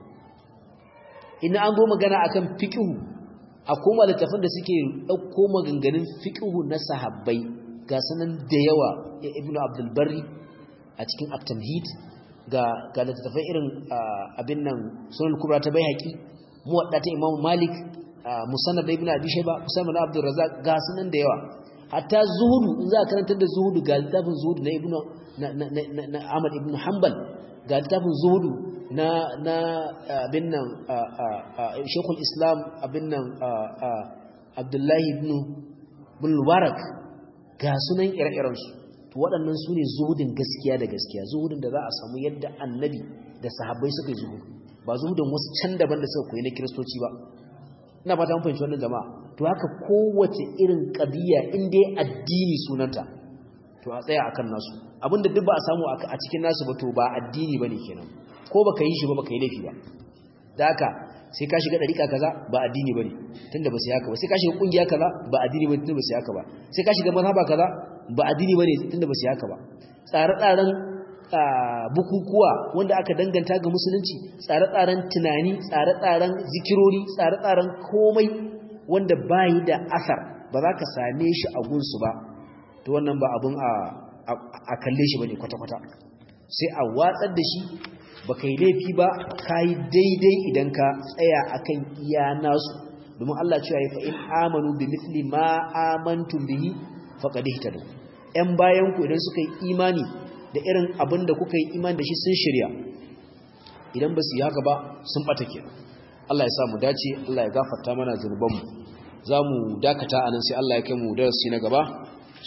ina an zo magana akan fiqhu a koma littafin da suke dauko maganganun fiqhu na sahabbai ga sanan da yawa ibnu abdul barri a cikin at-tamhid ga ga littafai irin abin nan sunan kubra ta baihaqi muwadda ta imam malik musannad ibn abi shayba musannad abdul razzaq ga sanan da yawa hatta zuhudu in za a karantar da zuhudu ga littafin zuhudu na ibnu na ahmad ibn hanbal ga littafin zuhudu na na abin nan shekul islam abin nan abdullahi ibn bulwarak ga sunan ire-irensu to waɗannan su ne zuhudin gaskiya da gaskiya zuhudin da za a samu yadda annabi da sahabbai suka yi zuhudu ba zuhudin wasu can daban da suka koyi na kiristoci ba ina fata mun fahimci wannan jama'a to haka kowace irin ƙabiya in dai addini sunanta to a tsaya akan nasu abinda duk ba a samu a cikin nasu ba to ba addini bane kenan ko baka yi shi ba baka yi laifi ba da haka sai ka shiga dariƙa kaza ba addini bane tunda ba sai haka ba sai ka shiga kungiya kaza ba addini bane tunda ba sai haka ba sai ka shiga mazhaba kaza ba addini bane tunda ba sai haka ba tsare-tsaren bukukuwa wanda aka danganta ga musulunci tsare-tsaren tunani tsare-tsaren zikirori tsare-tsaren komai wanda bayi da asar ba za ka same shi a gunsu ba to wannan ba abun a kalle shi bane kwata-kwata sai a watsar da shi ba kai laifi ba ka yi daidai idan ka tsaya akan iya nasu domin Allah cewa ya fa'in amanu bi misli ma amantum bihi faqad ihtadu ƴan bayan ku idan suka yi imani da irin abin da kuka yi imani da shi sun shirya idan ba su yi haka ba sun bata ke Allah ya sa mu dace Allah ya gafarta mana zunubanmu za mu dakata anan sai Allah ya kai mu darasi na gaba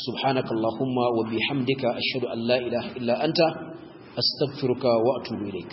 subhanakallahumma wa bihamdika ashhadu an la ilaha illa anta astaghfiruka wa atubu ilaik